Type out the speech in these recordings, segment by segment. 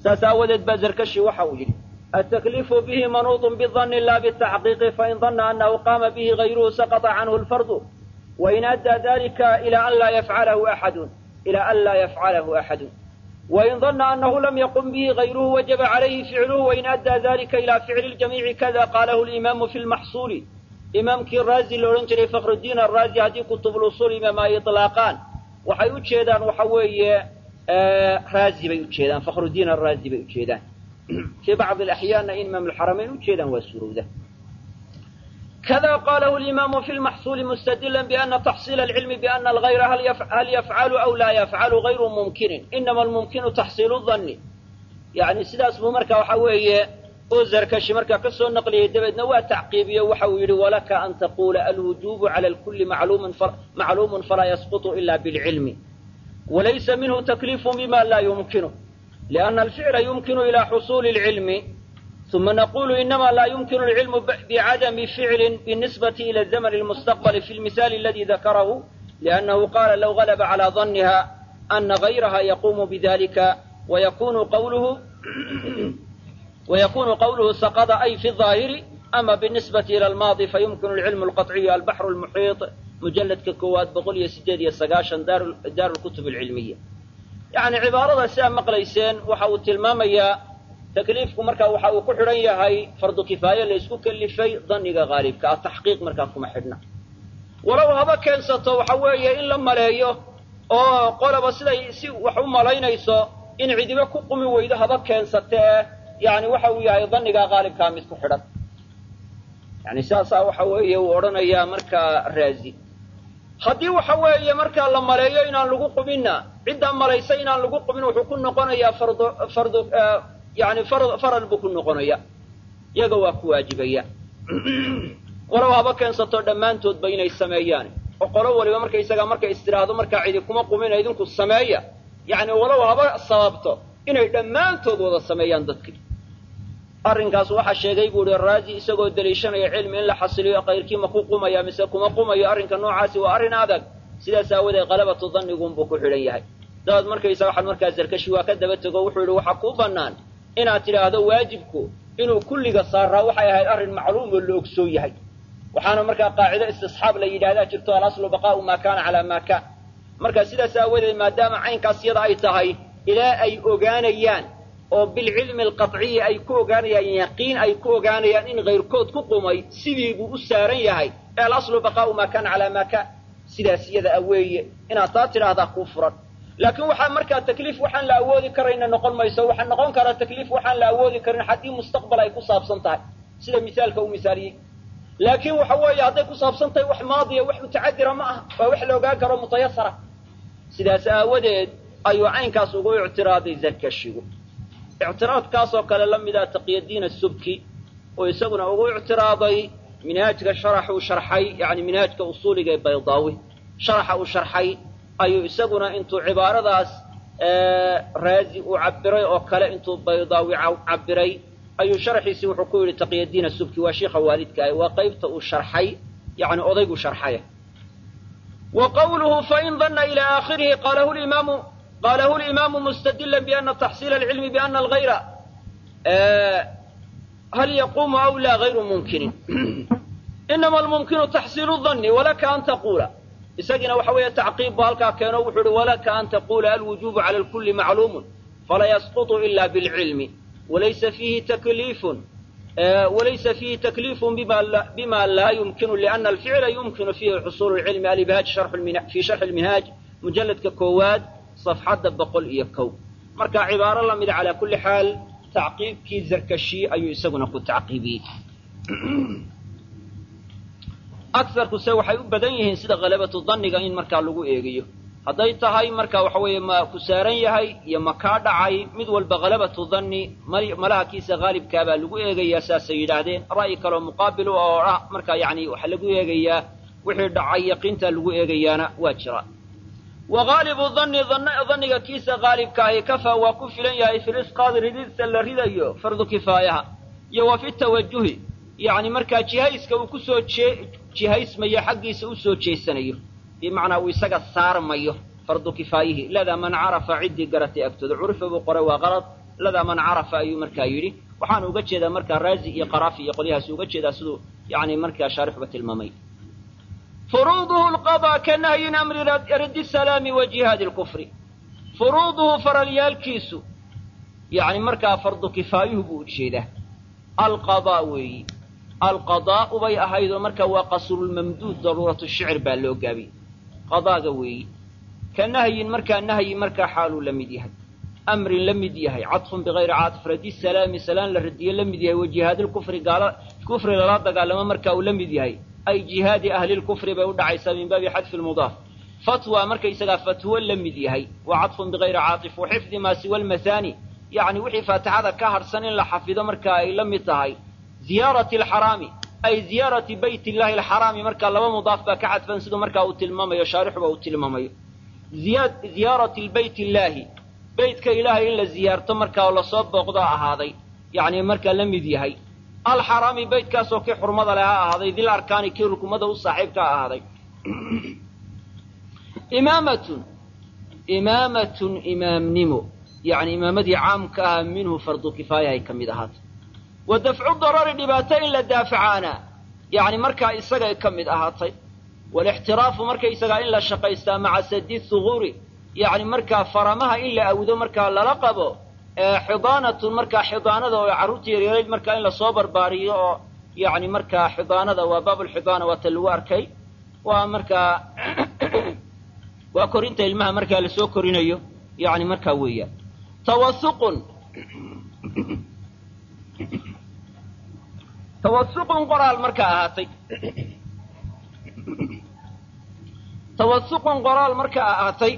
saas aawadeed baa zarkashi waxa uu yidhi التكليف به منوط بالظن لا بالتحقيق فإن ظن أنه قام به غيره سقط عنه الفرض وإن أدى ذلك إلى أن لا يفعله أحد إلى أن لا يفعله أحد وإن ظن أنه لم يقم به غيره وجب عليه فعله وإن أدى ذلك إلى فعل الجميع كذا قاله الإمام في المحصول إمامك الرازي لورنجري فخر الدين الرازي هذه كتب الأصول إمام إطلاقان waxay u jeedaan waxa weeye raazi bay u jeedaan fakhrudiin araazi bay u jeedaan fii bacdi alaxyaanna in imaam alxaramayn u jeedaan waa suurowda كذا قاله الإمام في المحصول مستدلا بأن تحصيل العلم بأن الغير هل, يف... هل يفعل أو لا يفعل غير ممكن إنما الممكن تحصيل الظن يعني سداس مركا وحوية أوزر كشي مركا كسو النقلية دبدنا وتعقيبية وحوير ولك أن تقول الوجوب على الكل معلوم فر... معلوم فلا يسقط إلا بالعلم وليس منه تكليف بما لا يمكنه لأن الفعل يمكن إلى حصول العلم ثم نقول إنما لا يمكن العلم بعدم فعل بالنسبة إلى الزمن المستقبل في المثال الذي ذكره لأنه قال لو غلب على ظنها أن غيرها يقوم بذلك ويكون قوله ويكون قوله سقط أي في الظاهر أما بالنسبة إلى الماضي فيمكن العلم القطعي البحر المحيط مجلد ككوات بقول سجاد يسقاشا دار, دار الكتب العلمية يعني عبارة سام مقليسين وحاول تلماميا takliifku markaa waxa uu ku xidhan yahay fardu kifaaye la isku kelifay daniga haalibka ah taxqiiq markaa kuma xidhna walow haba keensato waxa weeye in la maleeyo oo qolaba siday si wax u malaynayso in cidibe ku qumi weydo haba keensatee yani waxa uu yahay daniga haalibkaa mid ku xidhan yani saasaa waxa weeye uu odhanayaa markaa raazi haddii waxa weeye markaa la maleeyo inaan lagu qubinna ciddaa malaysa inaan lagu qubin wuxuu ku noqonayaa fardu fardu yani faral buu ku noqonaya iyaga waa ku waajibaya walow haba keensato dhammaantoodba inay sameeyaan oo qolo waliba markaysaga markay istiraahdo markaa cidi kuma qumina idinku sameeya yani walow haba sababto inay dhammaantood wada sameeyaan dadkii arrinkaas waxaa sheegay buu ihi raazi isagoo deliishanaya cilmi in la xasiliyo qayrkii ma ku qumaya mise kuma qumayo arrinka noocaasi waa arrin adag sidaas aawadeed qalabatu dannigunbuu ku xidhan yahay dabaad markaysa waxaad markaa zarkashi waa ka daba tego wuxuu yihi waxaa kuu bannaan inaad tidhaahdo waajibku inuu kulliga saaraa waxay ahayd arrin macluum oo la ogsoon yahay waxaana markaa qaacido istisxaab la yidhahdaa jirto alaslu baqaa'u maa kaana calaa maa kaan marka sidaas aawadeed maadaama caynkaas yada ay tahay ilaa ay ogaanayaan oo bilcilmi alqaطciyi ay ku ogaanayaan yaqiin ay ku ogaanayaan in kayrkood ku qumay sidii buu u saaran yahay ee alaslu baqaa'u maa kaana calaa maa kaan sidaas iyada a weeye inaad taa tidhaahdaa kuu furan laakiin waxaa markaa takliif waxaan la awoodi karayna noqon mayso waxaa noqon karaa takliif waxaan la awoodi karin haddii mustaqbal ay ku saabsan tahay sida misaalka uu misaaliyey laakiin waxa weeye hadday ku saabsan tahay wax maadiya wax mutacadira ma aha waa wax la ogaan karo mutayasara sidaas aawadeed ayuu caynkaas ugu ictiraaday zarkashigu ictiraadkaasoo kale la mida taqyadiin asubki oo isaguna ugu ictiraaday minhaajka sharaxuu sharxay yani minhaajka usuuliga ee baydaawi sharaxa uu sharxay ayuu isaguna intuu cibaaradaas raazi uu cabiray oo kale intuu baydaawi cabiray ayuu sharxiisii wuxuu ku yidhi taqyadiin asubki waa shiikha waalidka ah waa qaybta uu sharxay yani odaygu sharxaya wa qawluhu fain dana ila aakhirihi qalahu limaamu qalahu limaamu mustadila biana taxsiila alcilmi biana algayra hal yaquumu aw laa gayru mumkinin inama almumkinu taxsiilu danni walaka an taquula isagiina waxa weeye tacqiib bu halkaa keeno wuxuu uhi walaka an taquula alwujubu cala alkulli macluumun fala yasqutu ila bilcilmi walaysa fiihi takliifun walaysa fiihi takliifun bima laa yumkinu liana alficla yumkinu fiihi xusuulu lcilmi alibhaaj fi sharxi lminhaaj mujalladka koowaad safxadda boqol iyo kow marka cibaaro la mida calaa kulli xaal tacqiibkii zarkashi ayuu isaguna ku tacqiibiyey akarkuse waxay u badan yihiin sida halabatu danniga in markaa lagu eegayo hadday tahay marka waxa weeye ma ku saaran yahay iyo ma kaa dhacay mid walba halabatu danni malahakiisa haalibkaabaa lagu eegayaa saasay yidhaahdeen ra'yi kaleo muqaabil u oo ah marka yani waxaa lagu eegayaa wixii dhacay yaqiintaa lagu eegayaana waa jira wa haalibu danni danniga kiisa haalibka ahi kafaa waa ku filan yahay fi lisqaadi ridista la ridayo fardu kifaayaha iyo wa fi tawajuhi yani markaa jihayska uu kusoo jee jihaysmayo xaggiisa u soo jeesanayo bimacnaa uu isaga saarmayo fardu kifaayihii ladaa man carafa ciddii garatay agtooda curifa buu qoray waa qalad ladaa man carafa ayuu markaa yidhi waxaana uga jeedaa markaa raazi iyo qaraafi iyo qolyahaas uga jeedaa siduu yani markaa shaarixuba tilmaamay furuuduhu lqadaa ka nahyin amri raddi salaami wa jihaadi lkufri furuuduhu faralyaalkiisu yani markaa fardu kifaayuhu buu ujeedaa alqadaa weeyi alqadaa'u bay ahaydoo marka waa qasrulmamduud daruuratu shicr baa loo gaabiyey qadaaga weeyi ka nahyin markaa nahyi markaa xaaluu la mid yahay amrin la mid yahay cadfun bigayri caatif raddi salaami salaan la radiye la mid yahay wa jihaadilkufri gaala kufri lala dagaalamo marka uu la mid yahay ay jihaadi ahlilkufri bay u dhacaysaa min baabi xadfi lmudaaf fatwa markaysagaa fatwo la mid yahay wa cadfun bigayri caatif wa xifdi maa siwa almahaani yacni wixii faatixada ka harhsan in la xafido marka ay la mid tahay ziyaarati alxaraami ay ziyaarati bayt illahi alxaraami markaa laba mudaaf baa ka cadfan siduu markaa uu tilmaamayo shaarixuba uu tilmaamayo ziyaarati lbayt illaahi beytka ilaahay in la ziyaarto markaa oo lasoo booqdo ahaaday yacni markaa la mid yahay alxaraami beytkaasoo kii xurmada leh ha ahaaday dil arkaani kii rukumada u saaxiibka ahaaday imaamatun imaamatun imaamnimo yacni imaamadii caamka ah minhu fardu kifaaya ay ka mid ahaatay wa dafcu darari dhibaato in la daafacaana yacni markaa isagay ka mid ahaatay walixtiraafu markaysagaa in la shaqaystaa maca sadi huguuri yacni markaa faramaha in la awdo markaa lala qabo xidaanatun markaa xidaanada oo carruurta yaryarayd markaa in lasoo barbaariyo oo yacni markaa xidaanada waa baabulxidaana waata lagu arkay waa markaa waa korinta ilmaha markaa lasoo korinayo yacni markaa weeyaan tawasuqun tawasuqun qoraal markaa ahaatay tawasuqun qoraal markaa ahaatay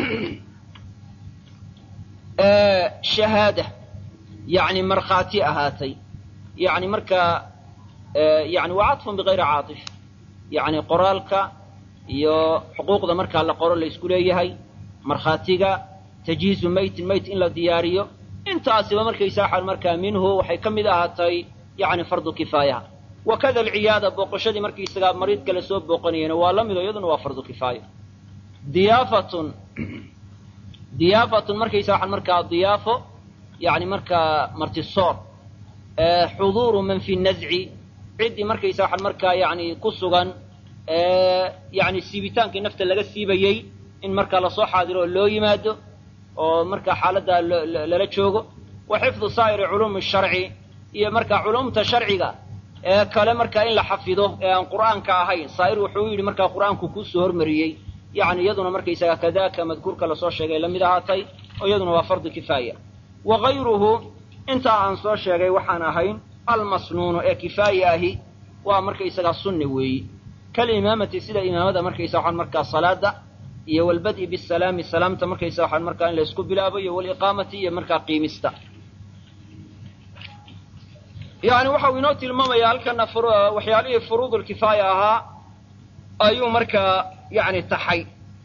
shahaada yacni markhaati ahaatay yacni markaa yani waa cadfun bigayri caatif yacni qoraalka iyo xuquuqda markaa la qoro la isku leeyahay markhaatiga tajhiizu maytin mayt in la diyaariyo intaasiba markaysaa xal markaa minhu waxay ka mid ahaatay yacni fardu kifaayaha wakada alciyaada booqashadii markaysagaa mariidka la soo booqanayana waa la mido iyaduna waa fardu kifaaya diyaafatun diyaafatun markaysa waxaan markaa diyaafo yacni markaa martisoor xuduuru man fi nazci ciddii markaysa waxaan markaa yacni ku sugan yacni siibitaankii nafta laga siibayey in markaa lasoo xaadiro oo loo yimaado oo markaa xaaladdaa lala joogo wa xifdu saa'iri culuumi sharci iyo markaa culumta sharciga ee kale markaa in la xafido ee aan qur'aanka ahayn saa'ir wuxuu yidhi markaa qur'aanku kuusoo hormariyey yacni iyaduna markaysaga kadaaka madkuurka lasoo sheegay la mid ahaatay oo iyaduna waa fardu kifaaya wa gayruhu intaa aan soo sheegay waxaan ahayn almasnuunu ee kifaaya ahi waa markaysagaa sunni weeyi kalimaamati sida imaamada markaysa waxaan markaa salaada iyo walbad'i bisalaami salaamta markaysa waxaan markaa in laysku bilaabo iyo waliqaamati iyo markaa qiimista yani waxau inoo tilmaamayaa halkana waxyaalihii furuudulkifaaya ahaa ayuu markaa yani taxay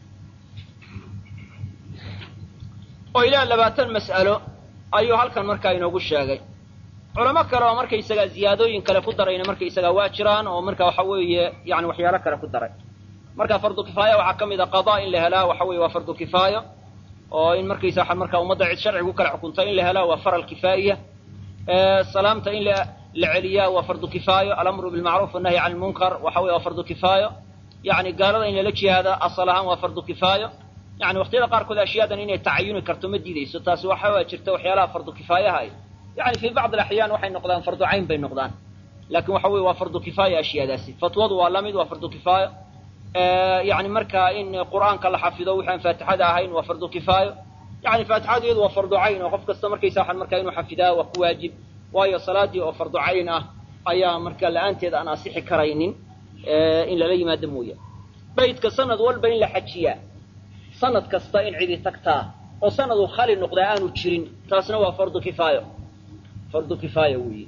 oo ilaa labaatan mas'alo ayuu halkan markaa inoogu sheegay culamo kale oo markaysagaa ziyaadooyin kale ku darayna markaysagaa waa jiraan oo marka waxa weeye yani waxyaalo kale ku daray marka fardu kifaaya waxaa ka mid a qadaa in la helaa waxa weye waa fardu kifaayo oo in markaysa waxa markaa ummadda cid sharcigu kala xukunta in la helaa waa faral kifaa'iya salaamta in la celiyaa waa fardu kifaayo alamru bilmacruuf annahyi can lmunkar waxa weye waa fardu kifaayo yani gaalada in lala jihaada asal ahaan waa fardu kifaayo yani waqtiyada qaarkood ashyaadan inay tacayuni karto ma diidayso taasi waxaa jirta waxyaalaha fardu kifaayaha ay yani fii bacd alaxyaan waxay noqdaan fardu cayn bay noqdaan lakin waxa weye waa fardu kifaaya ashyaadaasi fatwadu waa lamid waa fardu kifaayo yani markaa in qur'aanka la xafido wixi aan faatixada ahayn waa fardu kifaayo yani faatixadu iyadu waa fardu cayn oo qof kasta markaysa waxaan markaa inuu xafidaa waa ku waajib waayo salaadii oo fardu cayn ah ayaa marka la-aanteed aan asixi karaynin in lala yimaado mooya baydka sanad walba in la xajiyaa sanad kasta in cidi tagtaa oo sanadu khali noqdaa aanu jirin taasna waa fardu kifaayo fardu kifaaya weeye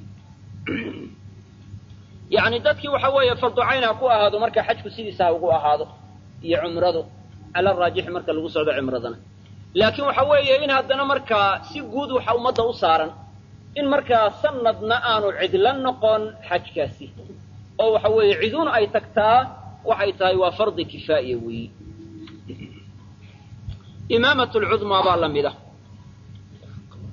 yani dadkii waxa weeye fardu cayn ha ku ahaado marka xajku sidiisa ha ugu ahaado iyo cumradu cala raajixi marka lagu socdo cumradana laakiin waxa weeye in haddana markaa si guud waxa ummadda u saaran in markaa sanadna aanu cidla noqon xajkaasi oo waxa weeye ciduun ay tagtaa waxay tahay waa fardi kifaaya weeyi imaamat lcudmaa baa la mid ah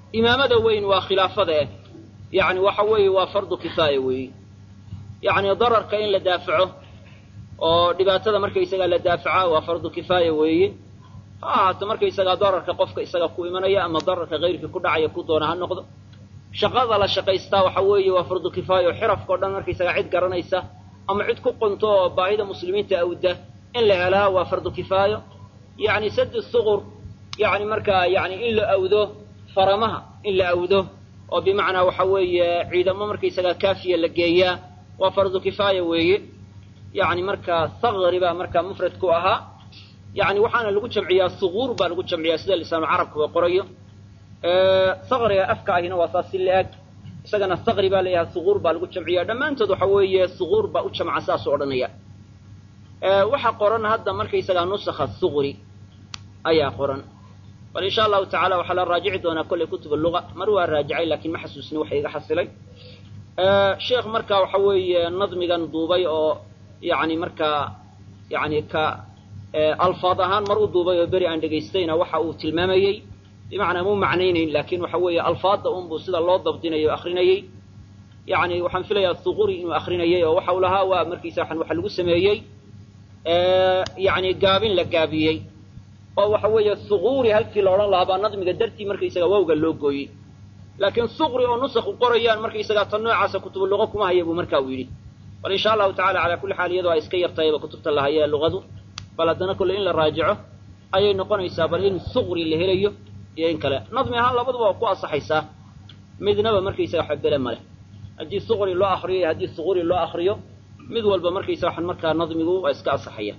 imaamada weyn waa khilaafada eh yacni waxa weeye waa fardu kifaaya weeye yacni dararka in la daafaco oo dhibaatada markaysagaa la daafaca waa fardu kifaaya weeye ha ahaato markaysagaa dararka qofka isaga ku imanaya ama dararka kayrkii ku dhacaya ku doona ha noqdo shaqada la shaqaystaa waxa weeye waa fardu kifaaya oo xirafka o dhan markaysagaa cid garanaysa ama cid ku qunto oo baahida muslimiinta awda in la helaa waa fardu kifaayo yacni sadi suqur yacni markaa yani in la awdo faramaha in la awdo oo bimacnaa waxa weeye ciidamo markaysagaa kaafiya la geeyaa waa fardu kifaaya weeye yacni markaa sakri baa markaa mufrad ku ahaa yani waxaana lagu jamciyaa suguur baa lagu jamciyaa sida lisaanu carabkuba qorayo sakriga afka ahina waa saas si la-eg isagana sakri baa layahay suguur baa lagu jamciya dhammaantood waxa weeye suguur baa u jamca saasuu odhanaya waxaa qoran hadda markaysagaa nusakha sugri ayaa qoran bal insha allahu tacala waxaa la raajici doonaa kolley kutub luga mar waa raajicay lakin ma xasuusni waxa iga xasilay sheekh markaa waxa weeye nadmigan duubay oo yani markaa yani ka alfaad ahaan mar u duubay oo beri aan dhegaystayna waxa uu tilmaamayey bimacnaa mu macnaynayn lakin waxa weeye alfaadda unbuu sida loo dabdinayo o akrinayey yani waxaan filayaa suquri inuu akrinayay oo waxa uu lahaa waa markiisa waxa lagu sameeyey yani gaabin la gaabiyey oo waxa weeye suquuri halkii la odhan lahaa baa nadmiga dartii markaysaga wawga loo gooyey laakiin suqri oo nusakhu qorayaan markaysagaa tan noocaasa kutubu luqa kuma haya buu marka uu yidhi bal insha allahu tacala calaa kulli xaal iyadoo ay iska yartahayba kutubta la haya luqadu bal haddana kolle in la raajico ayay noqonaysaa bal in suqri la helayo iyo in kale nadmi ahaan labaduba waa ku asaxaysaa midnaba markaysaga xabele maleh haddii suqri loo akriyo iyo haddii suquri loo akriyo mid walba markaysa waxan markaa nadmigu waa iska asaxaya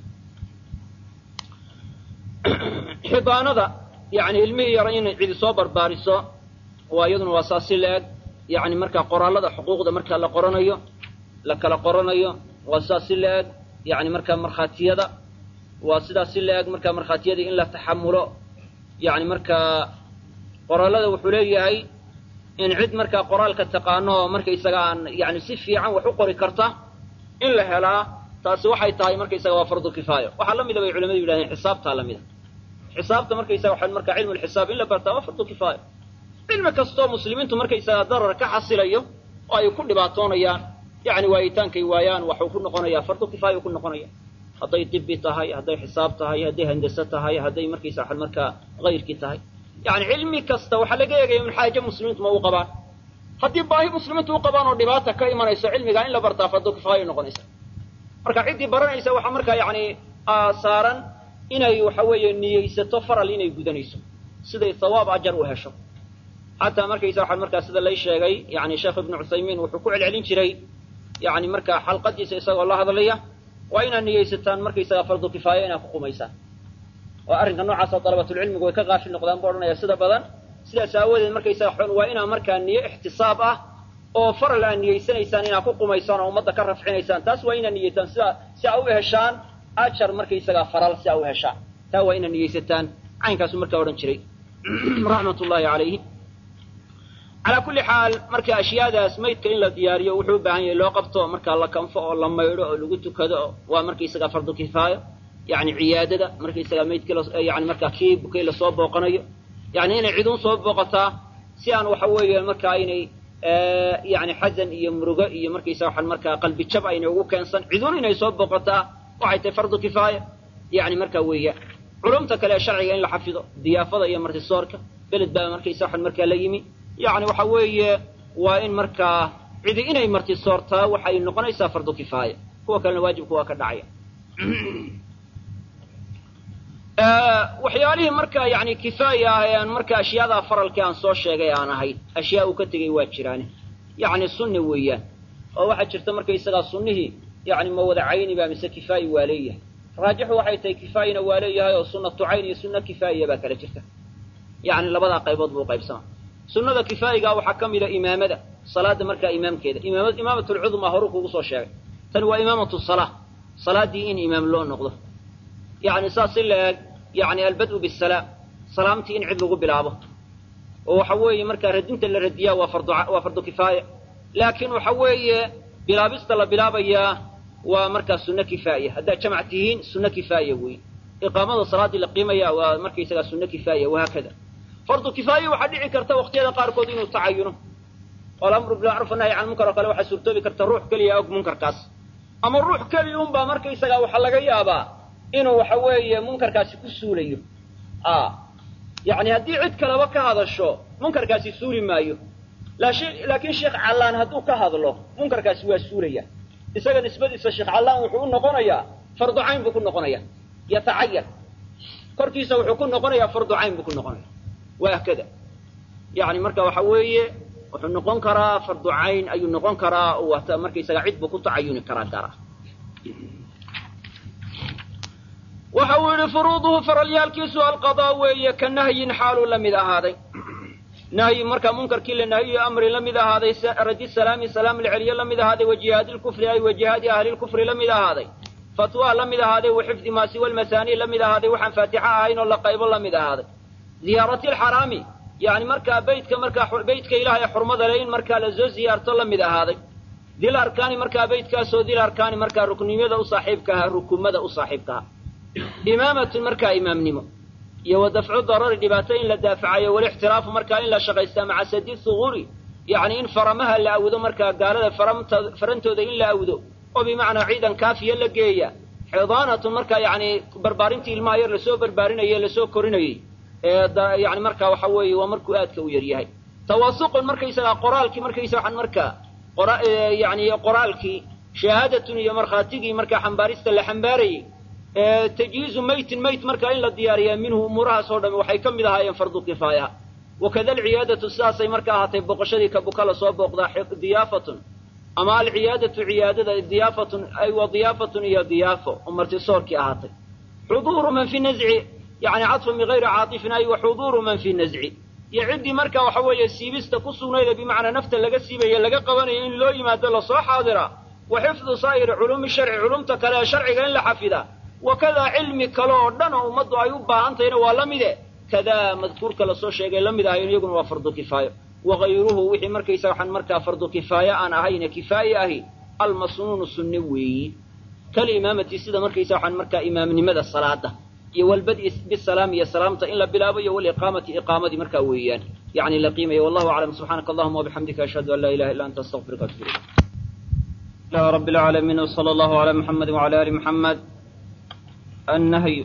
xidaanada yani ilmihii yara inay cidi soo barbaariso waa iyaduna waa saas si la-eg yani markaa qoraallada xuquuqda markaa la qoranayo la kala qoranayo waa sidaas si la-eg yani markaa markhaatiyada waa sidaas si la-eg markaa markhaatiyadii in la taxamulo yani markaa qoraallada wuxuu leeyahay in cid markaa qoraalka taqaano oo markaysaga aan yani si fiican wax u qori karta in la helaa taasi waxay tahay markaysaga waa fardu kifaayo waxaa la mida bay culamadu yidhahdeen xisaabtaa la mida xisaabta markaysaga waxaa markaa cilmu lxisaab in la bartaa waa fardu kifaayo cilmi kastoo muslimiintu markaysaga darar ka xasilayo oo ay ku dhibaatoonayaan yani waayitaankay waayaan waxuu ku noqonayaa fardu kifaayo ku noqonaya hadday dibi tahay hadday xisaab tahay hadday handase tahay hadday markaysa waxaa markaa hayrkii tahay yani cilmi kasta waxaa laga eegaya min xaaje muslimiintu ma u qabaan haddii baahi muslimiintu u qabaan oo dhibaata ka imanayso cilmigaa in la bartaa fardu kifaayo noqonaysa marka ciddii baranaysa waxaa markaa yani saaran inay waxa weeye niyeysato faral inay gudanayso siday sawaab ajar u hesho xataa markaysa waxaa markaa sida lay sheegay yani sheekh ibnu cuthaymiin wuxuu ku celcelin jiray yani markaa xalqadiisa isagoo la hadlaya waa inaad niyeysataan markaysaga fardu kifaayo inaad ku qumaysaan oo arrinka noocaasoo dalabatulcilmigu way ka qaafil noqdaan buu odhanaya sida badan sidaas aawadeed markaysaga xon waa inaa markaa niyo ixtisaab ah oo faral aad niyeysanaysaan inaad ku qumaysaan oo ummadda ka rafcinaysaan taas waa inaad niyeysataan sida si aa u heshaan ajar markaysagaa faral si aa u heshaan taa waa inaad niyeysataan caynkaasuu markaa odhan jiray raxmat ullahi calayhi calaa kulli xaal marka ashyaadaas maydka in la diyaariyo wuxuu u baahan yahay loo qabto markaa la kanfo oo la maydho oo lagu tukado oo waa markaysagaa fardu kifaayo yani ciyaadada markaysagaa maydkii yani markaa kii bukay lasoo booqanayo yani inay ciduun soo booqataa si aan waxa weeye markaa inay yani xasan iyo murugo iyo markaysa waxaan markaa qalbi jab ayna ugu keensan ciduun inay soo booqataa waxay tahay fardu kifaaya yani markaa weeya culumta kale ee sharciga in la xafido diyaafada iyo martisoorka beled baa markaysa waxaan markaa la yimi yani waxa weeye waa in markaa cidi inay martisoortaa waxay noqonaysaa fardu kifaaya kuwa kalena waajibku waa ka dhacaya waxyaalihii markaa yani kifaaya ah ee aan marka ashyaada faralkii aan soo sheegay aan ahayn ashyaa uu ka tegey waa jiraane yani sunni weeyaan oo waxaa jirta markaysagaa sunnihii yani ma wada cayni baa mise kifaayi waa leeyahay raajixu waxay tahay kifaayina waa leeyahay oo sunnatu cayn iyo sunna kifaayiya baa kala jirta yani labadaa qaybood buu qaybsama sunnada kifaayigaa waxaa ka mida imaamada salaada markaa imaamkeeda imaamat lcudma horuu kugu soo sheegay tani waa imaamatu salaa salaaddii in imaam loo noqdo yani saas si la-eg yani albad'u bisalaam salaamtii in cid lagu bilaabo oo waxa weeye markaa radinta la radiyaa waa fardu waa fardu kifaaya laakiin waxa weeye bilaabista la bilaabayaa waa markaa sunno kifaaya haddaad jamac tihiin sunno kifaaya weeye iqaamada salaaddii la qiimaya waa markaysagaa sunno kifaaya wahaakada fardu kifaaye waxaa dhici karta waqtiyada qaarkood inuu tacayuno oo alamru bilmacruuf annahy can munkar oo kale waxaa suurtoobi karta ruux keliya og munkarkaas ama ruux keliya unbaa markaysagaa waxaa laga yaabaa inuu waxa weeye munkarkaasi ku suulayo a yacni haddii cid kaleba ka hadasho munkarkaasi suuli maayo laakiin sheekh callaan hadduu ka hadlo munkarkaasi waa suulaya isaga nisbadiisa sheekh callaan wuxuu u noqonayaa fardu cayn buu ku noqonaya yatacayan korkiisa wuxuu ku noqonayaa fardu cayn buu ku noqonaya waakada yani marka waxa weeye wuxuu noqon karaa fardu cayn ayuu noqon karaa wata markaysaga cid buu ku tacayuni karaa gaara waxa uu yihi furuuduhu faralyaalkiisu alqadaa weeye ka nahyin xaaluu la mid ahaaday nahyi marka munkarkii la nahyiyo amri la mid ahaaday radi salaami salaam la celiyo la mid ahaaday wa jihaadi lkufri ay wa jihaadi ahli lkufri la mid ahaaday fatwa la mid ahaaday wa xifdi maa siwa lmasaani la mid ahaaday waxaan faatixa ahayn oo la qaybo la mid ahaaday ziyaarati lxaraami yani markaa beytka markaa beytka ilaah ee xurmada le in markaa lasoo ziyaarto la mid ahaaday dil arkaani markaa beytkaasoo dil arkaani markaa ruknimada u saaxiibka ahaa rukumada u saaxiibka ahaa imaamatun markaa imaamnimo iyo wa dafcu darari dhibaato in la daafacayo walixtiraafu markaa in la shaqaystaa maca sadi thuguuri yacni in faramaha la awdo markaa gaalada faramta farantooda in la awdo oo bimacnaa ciidan kaafiya la geeya xidaanatun markaa yacni barbaarintii ilmaha yar lasoo barbaarinayey lasoo korinayey ee yani markaa waxa weeye waa markuu aadka u yaryahay tawaasuqun markaysagaa qoraalkii markaysa waxaan markaa yani qoraalkii shahaadatun iyo markhaatigii markaa xambaarista la xambaarayey tajhiizu maytin mayt markaa in la diyaariyaa minhu umuurahaas oo dhami waxay ka mid ahaayeen fardu kifaayaha wakada alciyaadatu sidaasay marka ahaatay boqoshadii ka buka lasoo booqdaa diyaafatun ama alciyaadatu ciyaadada diyaafatun ay wa diyaafatun iyo diyaafo oo martisoorkii ahaatay xuduuru man fi nazci yani cadfun bigayri caatifin ay wa xuduuru man fi nazci iyo ciddii marka waxa weeye siibista ku sugnayda bimacnaa nafta laga siibaye laga qabanayo in loo yimaado lasoo xaadira wa xifdu saa'iri culuumi sharci culumta kale ee sharciga in la xafida wakadaa cilmi kale oo dhan oo ummaddu ay u baahan tahayna waa la mide kadaa madkuurka lasoo sheegay la mid ahayn iyaguna waa fardu kifaayo wakayruhu wixii markaysa waxaan markaa fardu kifaaye aan ahayne kifaaye ahi almasnuunu sunne weeyi kalimaamati sida markaysa waxaan markaa imaamnimada salaada iyo walbadi bisalaam iyo salaamta in la bilaabo iyo waliqaamati iqaamadii markaa weeyaan yani la qiimaya wallahu aclam subxaanaka allahuma wabixamdika ashhadu an laa ilaha illa anta astaqfiruka atub ilayk ilahi rabbi alcaalamiin wsala allahu ala muxamedi wala ali muxamed النهي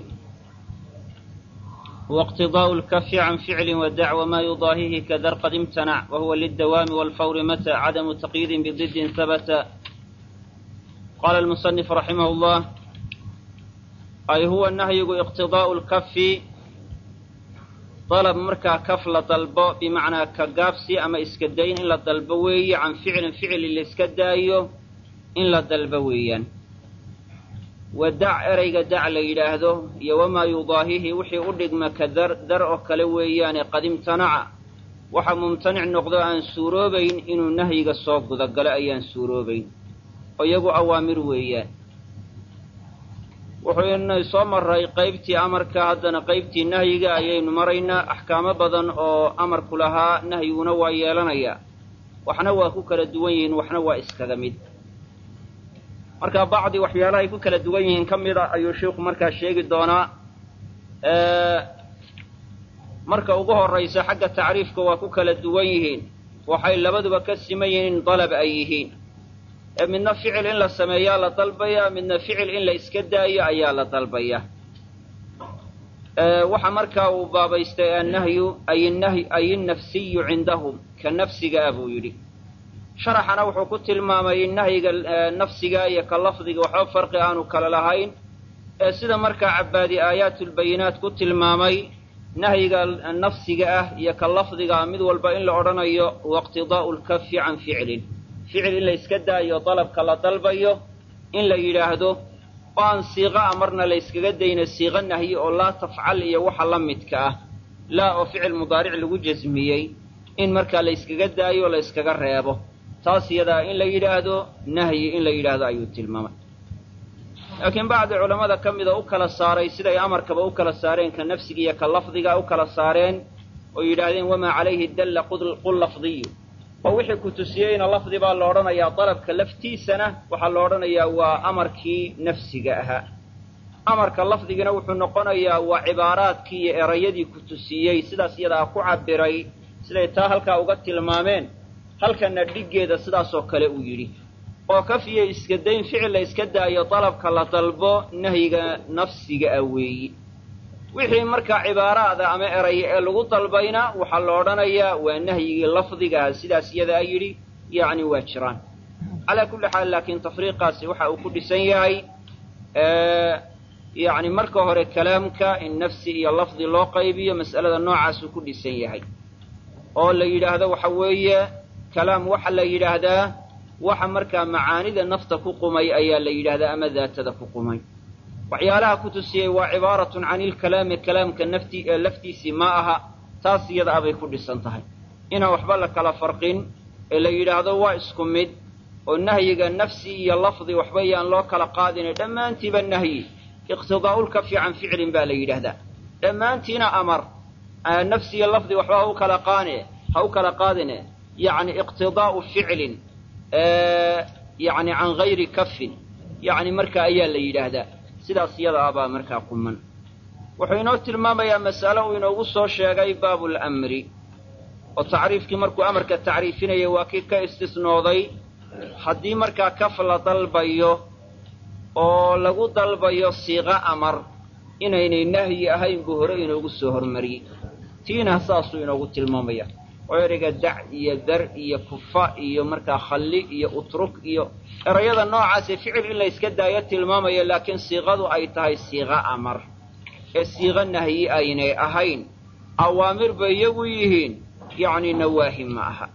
واقتضاء الكف عن فعل ودع وما يضاهيه كذر قد امتنع وهو للدوام والفور متى عدم تقييد بضد ثبت قال المصنف رحمه الله أي هو النهي اقتضاء الكف طلب مركا كف لطلبه بمعنى كقافسي أما إسكدين إلا طلبوي عن فعل فعل اللي إسكدايو إلا طلبويا wadac erayga dac la yidhaahdo iyo wamaa yudaahihi wixii u dhigma ka dar dar oo kale weeyaane qad imtanaca waxa mumtanic noqdo aan suuroobayn inuu nahyiga soo gudagalo ayaan suuroobayn oo iyagu awaamir weeyaan wuxuu inay soo maray qaybtii amarka haddana qaybtii nahyiga ayaynu maraynaa axkaamo badan oo amarku lahaa nahyiguna waa yeelanayaa waxna waa ku kala duwan yihiin waxna waa iskaga mid marka bacdi waxyaalahay ku kala duwan yihiin ka mida ayuu sheikhu markaa sheegi doonaa marka ugu horraysa xagga tacriifka waa ku kala duwan yihiin waxay labaduba ka siman yihiin in dalab ay yihiin ee midna ficil in la sameeyaa la dalbaya midna ficil in la iska daayo ayaa la dalbaya waxa markaa uu baabaystay annahyu ay nahy ay innafsiyu cindahum ka nafsiga ah buu yidhi sharaxana wuxuu ku tilmaamay in nahyiga nafsiga iyo ka lafdiga waxba farqi aanu kala lahayn ee sida markaa cabbaadi aayaatulbayinaat ku tilmaamay nahyiga nafsiga ah iyo ka lafdiga mid walba in la odhanayo waiqtidaa'u lkafi can ficlin ficil in la iska daayo dalabka la dalbayo in la yidhaahdo oo aan siiqa a marna la yskaga dayno siiqo nahyi oo laa tafcal iyo waxa la midka ah laa oo ficil mudaaric lagu jasmiyey in markaa la yskaga daayo la yskaga reebo taas iyadaa in la yidhaahdo nahyi in la yidhaahdo ayuu tilmaamay laakiin bacdi culammada ka mida u kala saaray siday amarkaba u kala saareen ka nafsiga iyo ka lafdiga u kala saareen oo yidhaahdeen wamaa calayhi dalla qul lafdiyu oo wixii ku tusiyeyna lafdi baa la odhanayaa dalabka laftiisana waxaa la odhanayaa waa amarkii nafsiga ahaa amarka lafdigina wuxuu noqonayaa waa cibaaraadkii iyo erayadii ku tusiyey sidaas iyadaa ku cabiray siday taa halkaa uga tilmaameen halkana dhiggeeda sidaasoo kale uu yidhi oo kafiya iska dayn ficil la iska daayo dalabka la dalbo nahyiga nafsiga ah weeyi wixii markaa cibaaraada ama eraya ee lagu dalbayna waxaa la odhanayaa waa nahyigii lafdigaah sidaas iyadaa yidhi yacni waa jiraan calaa kulli xaal laakiin tafriiqaasi waxa uu ku dhisan yahay yacni marka hore kalaamka in nafsi iyo lafdi loo qaybiyo mas'alada noocaasuu ku dhisan yahay oo la yidhaahdo waxa weeye kalaam waxa la yidhaahdaa waxa markaa macaanida nafta ku qumay ayaa la yidhahdaa ama daatada ku qumay waxyaalaha ku tusiyey waa cibaaratun cani ilkalaami kalaamka nafti laftiisii ma aha taas iyada abay ku dhisan tahay inaan waxba la kala farqin ee la yidhaahdo waa isku mid oo nahyiga nafsi iyo lafdi waxba yaan loo kala qaadine dhammaantiiba nahyi iqtidaa'ulkafi can ficlin baa la yidhaahdaa dhammaantiina amar nafsi iyo lafdi waxba ha u kala qaane ha u kala qaadine yacni iqtidaa'u ficlin yacni can gayri kafin yacni marka ayaa la yidhaahdaa sidaas iyada abaa markaa quman wuxuu inoo tilmaamayaa mas'alo uu inoogu soo sheegay baabulamri oo tacriifkii markuu amarka tacriifinayay waa kii ka istisnooday haddii markaa kaf la dalbayo oo lagu dalbayo siiqo amar inaynay nahyi ahayn buu hore inoogu soo hormariyey tiina saasuu inoogu tilmaamaya oo ereyga dac iyo dar iyo kufa iyo markaa khalli iyo utruk iyo erayada noocaasee ficil in la yska daayo tilmaamaya laakiin siiqadu ay tahay siiqo amar ee siiqo nahyi aynay ahayn awaamir bay iyagu yihiin yacni nawaahi ma aha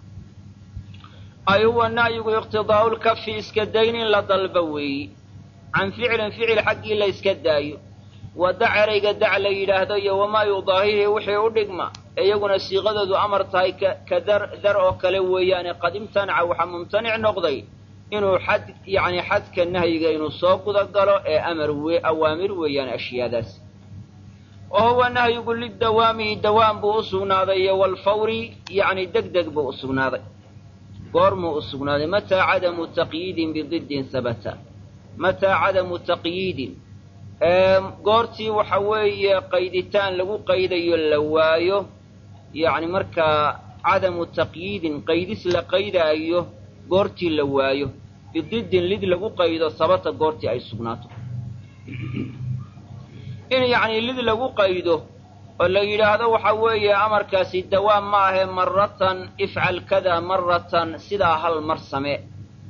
ay huwa nahyigu iqtidaa'ulkafi iska dayn in la dalba weeyi can ficilin ficil xaggii la yska daayo wa dac erayga dac la yidhaahdo iyo wamaa yudaahihi wixii u dhigma iyaguna siiqadoodu amar tahay ka dar dar oo kale weeyaane qad imtanaca waxaa mumtanic noqday inuu xad yacni xadka nahyiga inuu soo guda galo ee amar we awaamir weeyaan ashyaadaas oo huwa nahyigu lidawaami dawaam buu u sugnaaday iyo walfawri yacni deg deg buu u sugnaaday goormuu u sugnaaday mataa cadamu taqyiidin bididdin habata mataa cadamu taqyiidin goortii waxa weeye qayditaan lagu qaydayo la waayo yacni markaa cadamu taqyiidin qaydis la qaydaayo goortii la waayo bididdin lid lagu qaydo sabata goortii ay sugnaato in yacni lid lagu qaydo oo la yidhaahdo waxa weeye amarkaasi dawaam ma ahe maratan ifcal kada maratan sidaa hal mar samee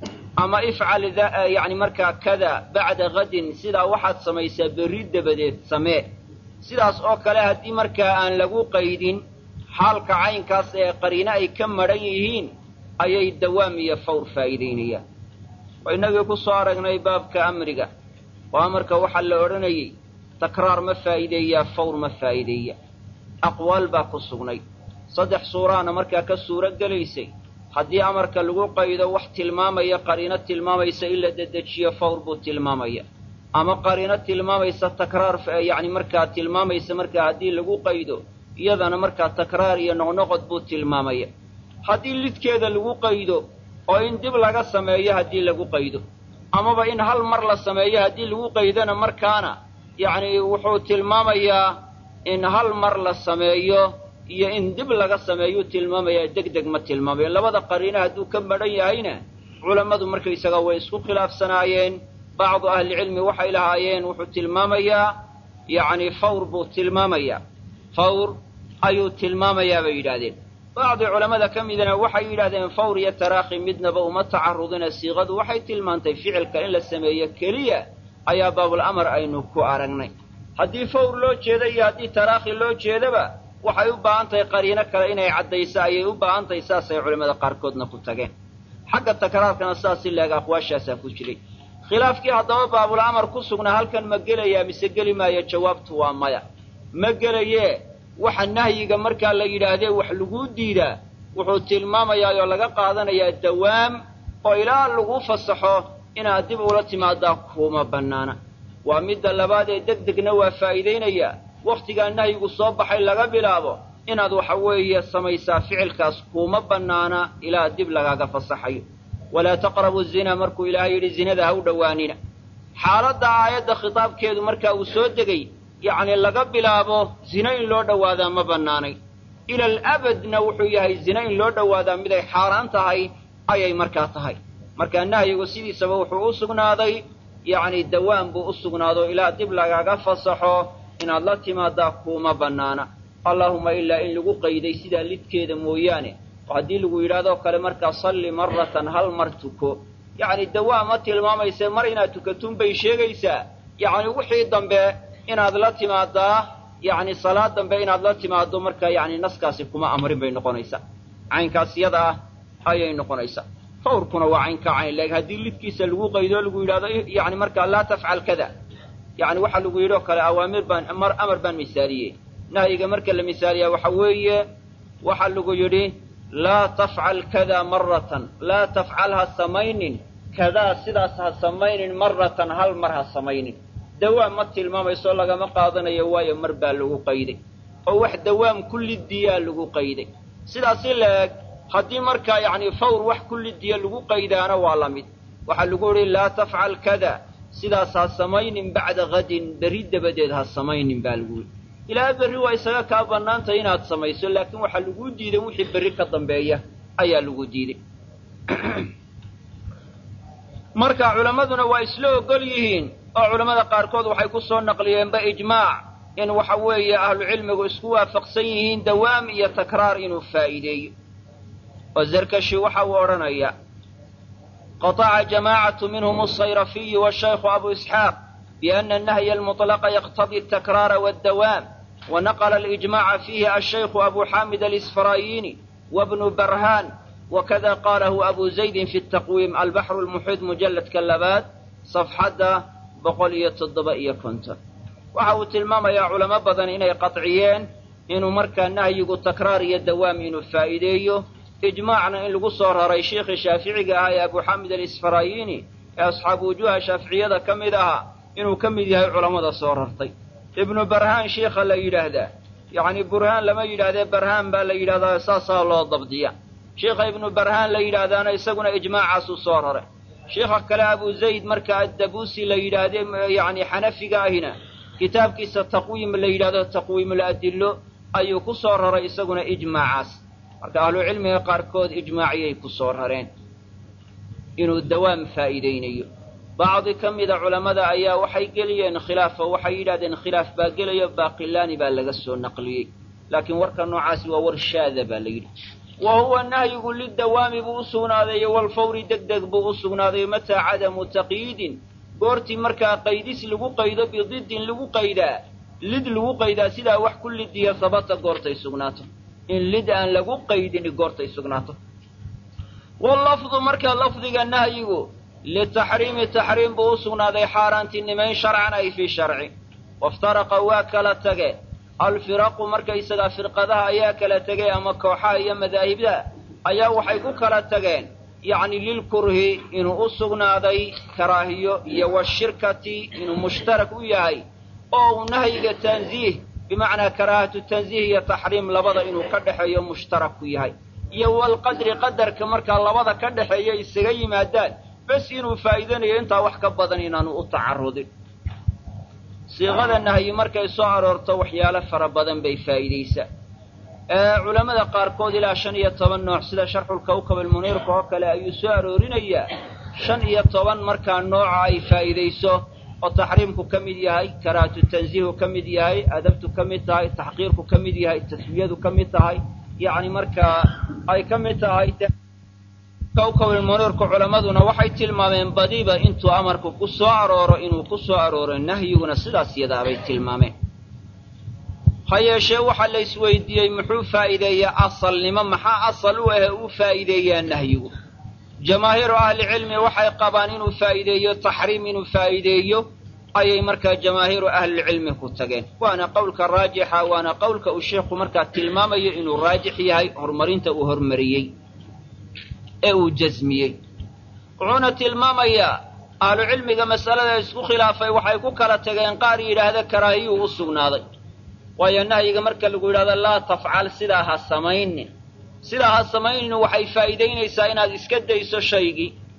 ama ifcal yacni markaa kada bacda kadin sidaa waxaad samaysaa berri dabadeed samee sidaas oo kale haddii markaa aan lagu qaydin xaalka caynkaas ee qariino ay ka madhan yihiin ayay dawaam iyo fawr faa'iidaynayaan oo innagii ku soo aragnay baabka amriga oo amarka waxaa la odhanayey takraar ma faa'iideeyaa fawr ma faa'iideeya aqwaal baa ku sugnay saddex suuraana markaa ka suuro gelaysay haddii amarka lagu qaydo wax tilmaamaya qariino tilmaamaysa in la dedejiyo fawr buu tilmaamaya ama qariino tilmaamaysa takraar yacni markaa tilmaamaysa markaa haddii lagu qaydo iyadana markaa takraar iyo noqnoqod buu tilmaamaya haddii lidkeeda lagu qaydo oo in dib laga sameeyo haddii lagu qaydo amaba in hal mar la sameeyo haddii lagu qaydona markaana yacni wuxuu tilmaamayaa in hal mar la sameeyo iyo in dib laga sameeyuu tilmaamayaa deg deg ma tilmaamayo labada qariino hadduu ka madhan yahayna culammadu markaysaga way isku khilaafsanaayeen bacdu ahlicilmi waxay lahaayeen wuxuu tilmaamayaa yacni fawr buu tilmaamayaa fawr ayuu tilmaamayaa bay yidhaahdeen bacdi culammada ka midana waxay yidhahdeen fawr iyo taraakhi midnaba uma tacarudina siiqadu waxay tilmaantay ficilka in la sameeyo keliya ayaa baabul amar aynu ku aragnay haddii fawr loo jeeda iyo haddii taraakhi loo jeedaba waxay u baahan tahay qariino kale inay caddayso ayay u baahan tahay saasay culimmada qaarkoodna ku tageen xagga takraarkana sidaas si leeg aqwaashaasaa ku jiray khilaafkii haddaba baabul amar ku sugnaa halkan ma gelayaa mise geli maayo jawaabtu waa maya ma gelayee waxa nahyiga markaa la yidhaahdee wax laguu diidaa wuxuu tilmaamayaa oo laga qaadanayaa dawaam oo ilaa lagu fasaxo inaad dib ula timaadaa kuma bannaana waa midda labaad ee deg degna waa faa'iidaynayaa wakhtigaa nahyigu soo baxay laga bilaabo inaad waxa weeye samaysaa ficilkaas kuuma bannaana ilaa dib lagaaga fasaxayo walaa taqrabu zina markuu ilaahay yidhi zinada ha u dhowaanina xaaladda aayadda khitaabkeedu markaa uu soo degay yacni laga bilaabo zina in loo dhowaadaa ma bannaanay ila alabadna wuxuu yahay zina in loo dhowaadaa miday xaaraan tahay ayay markaa tahay markaa nahyigu sidiisaba wuxuu u sugnaaday yacni dawaan buu u sugnaado ilaa dib lagaga fasaxo inaad la timaadaa kuuma bannaana allaahuma ilaa in lagu qayday sidaa lidkeeda mooyaane oo haddii lagu yidhahdoo kale markaa salli maratan hal mar tuko yacni dawaa ma tilmaamayse mar inaad tukatun bay sheegaysaa yacni wixii dambe inaad la timaadaa yacni salaad dambe inaad la timaado markaa yacni naskaasi kuma amrin bay noqonaysaa caynkaas yada ah ayay noqonaysaa fawrkuna waa caynkaa cayn leeg haddii lidkiisa lagu qaydo lagu yidhahdo yacni markaa laa tafcal kada yacni waxaa lagu yidhi oo kale awaamir baan mar amar baan misaaliyey nahyiga marka la misaaliyaa waxa weeye waxaa lagu yidhi laa tafcal kada maratan laa tafcal ha samaynin kadaa sidaas ha samaynin maratan hal mar ha samaynin dawaam ma tilmaamayso lagama qaadanayo waayo mar baa lagu qayday oo wax dawaam kullidiyaa lagu qayday sidaasi la-eg haddii markaa yacni fawr wax kullidiya lagu qaydaana waa la mid waxaa lagu yidhi laa tafcal kada sidaas ha samaynin bacda hadin berri dabadeed ha samaynin baa lagu yidhi ilaa berri waa isaga kaa bannaantay inaad samayso laakiin waxaa laguu diiday wixii berri ka dambeeya ayaa lagu diiday marka culammaduna waa isla ogol yihiin oo culammada qaarkood waxay ku soo naqliyeenba ijmaac in waxa weeye ahlucilmigu isku waafaqsan yihiin dawaam iyo takraar inuu faa'iideeyo oo zarkashi waxa uu odhanaya qataca jamaacatu minhum asayrafiyu washaykhu abu isxaaq biana annahya almutlaqa yaqtadii atakraara waaddawaam ونقل الإجماع فيه الشيخ أبو حامد الإسفرايني وابن برهان وكذا قاله أبو زيد في التقويم البحر المحيط مجلد كلبات صفحة بقولية الضبائية كنت وحاو تلمام يا علماء بدن إنه قطعيين إنه مركا نهي تكرار الدوام إنه فائديه إجماعنا إن لقصر هري شيخ الشافعي هاي أبو حامد الإسفرايني أصحاب وجوه شافعية كم إذا إنه كم إذا علماء صور هرطي ibnu barhaan sheikha la yidhaahdaa yacni burhaan lama yidhahdee barhaan baa la yidhahdaa saasaa loo dabdiya sheikha ibnu barhaan la yidhaahdaana isaguna ijmaacaasuu soo rare sheikha kale abu zayd marka addabuusi la yidhaahdee yacni xanafiga ahina kitaabkiisa taqwiim la yidhahdo taqwiimul adillo ayuu ku soo raray isaguna ijmaacaas marka ahlucilmiga qaarkood ijmaaciyay ku soo rareen inuu dawaam faa'iidaynayo bacdi ka mida culammada ayaa waxay geliyeen khilaaf oo waxay yidhahdeen khilaaf baa gelayo baaqilaani baa laga soo naqliyey laakiin warka noocaasi waa war shaada baa la yidhi wa huwa nahyigu lidawaami buu u sugnaaday walfawri deg deg buu u sugnaaday mataa cadamu taqyiidin goortii markaa qaydis lagu qaydo bididin lagu qaydaa lid lagu qaydaa sidaa wax ku lidiya sabata goortay sugnaato in lid aan lagu qaydin goortay sugnaato wallafdu marka lafdiga nahyigu litaxriimi taxriim buu u sugnaaday xaaraantinimayn sharcan ay fii sharci waftaraqa waa kala tage alfiraqu markaysagaa firqadaha ayaa kala tegay ama kooxaha iyo madaahibda ayaa waxay ku kala tageen yacni lilkurhi inuu u sugnaaday karaahiyo iyo washirkati inuu mushtarak u yahay oo uu nahyiga tansiih bimacnaa karaahatu tansiih iyo taxriim labada inuu ka dhexeeyo mushtarak ku yahay iyo walqadri qadarka markaa labada ka dhexeeya isaga yimaadaan bes inuu faa'iidanayo intaa wax ka badan inaanu u tacarudin siiqada nahyi markay soo aroorto waxyaalo fara badan bay faa'iidaysaa culammada qaarkood ilaa shan iyo toban nooc sida sharxulkawkab almuniirka oo kale ayuu soo aroorinayaa shan iyo toban markaa nooca ay faa'iidayso oo taxriimku ka mid yahay karaahatu tansiihu ka mid yahay adabtu ka mid tahay taxqiirku ka mid yahay taswiyadu ka mid tahay yacni markaa ay ka mid tahay kawkabilmuniirku culammaduna waxay tilmaameen badiba intuu amarku ku soo arooro inuu ku soo arooro nahyiguna sidaas yadaabay tilmaameen ha yeeshee waxaa la isweydiiyey muxuu faa'iideeyaa asalnimo maxaa asal u ahe uu faa'iideeyaa nahyigu jamaahiiru ahlicilmi waxay qabaan inuu faa'iideeyo taxriim inuu faa'iideeyo ayay markaa jamaahiiru ahlilcilmi ku tageen waana qowlka raajixa waana qowlka uu sheikhu markaa tilmaamayo inuu raajix yahay horumarinta uu hormariyey ee uu jasmiyey wuxuuna tilmaamayaa ahlucilmiga masalada isku khilaafay waxay ku kala tageen qaar yidhaahda karaahiyuu u sugnaaday waayo nahyiga marka lagu yidhahdo laa tafcal sidaa ha samaynin sidaa ha samaynin waxay faa'iidaynaysaa inaad iska dayso shaygii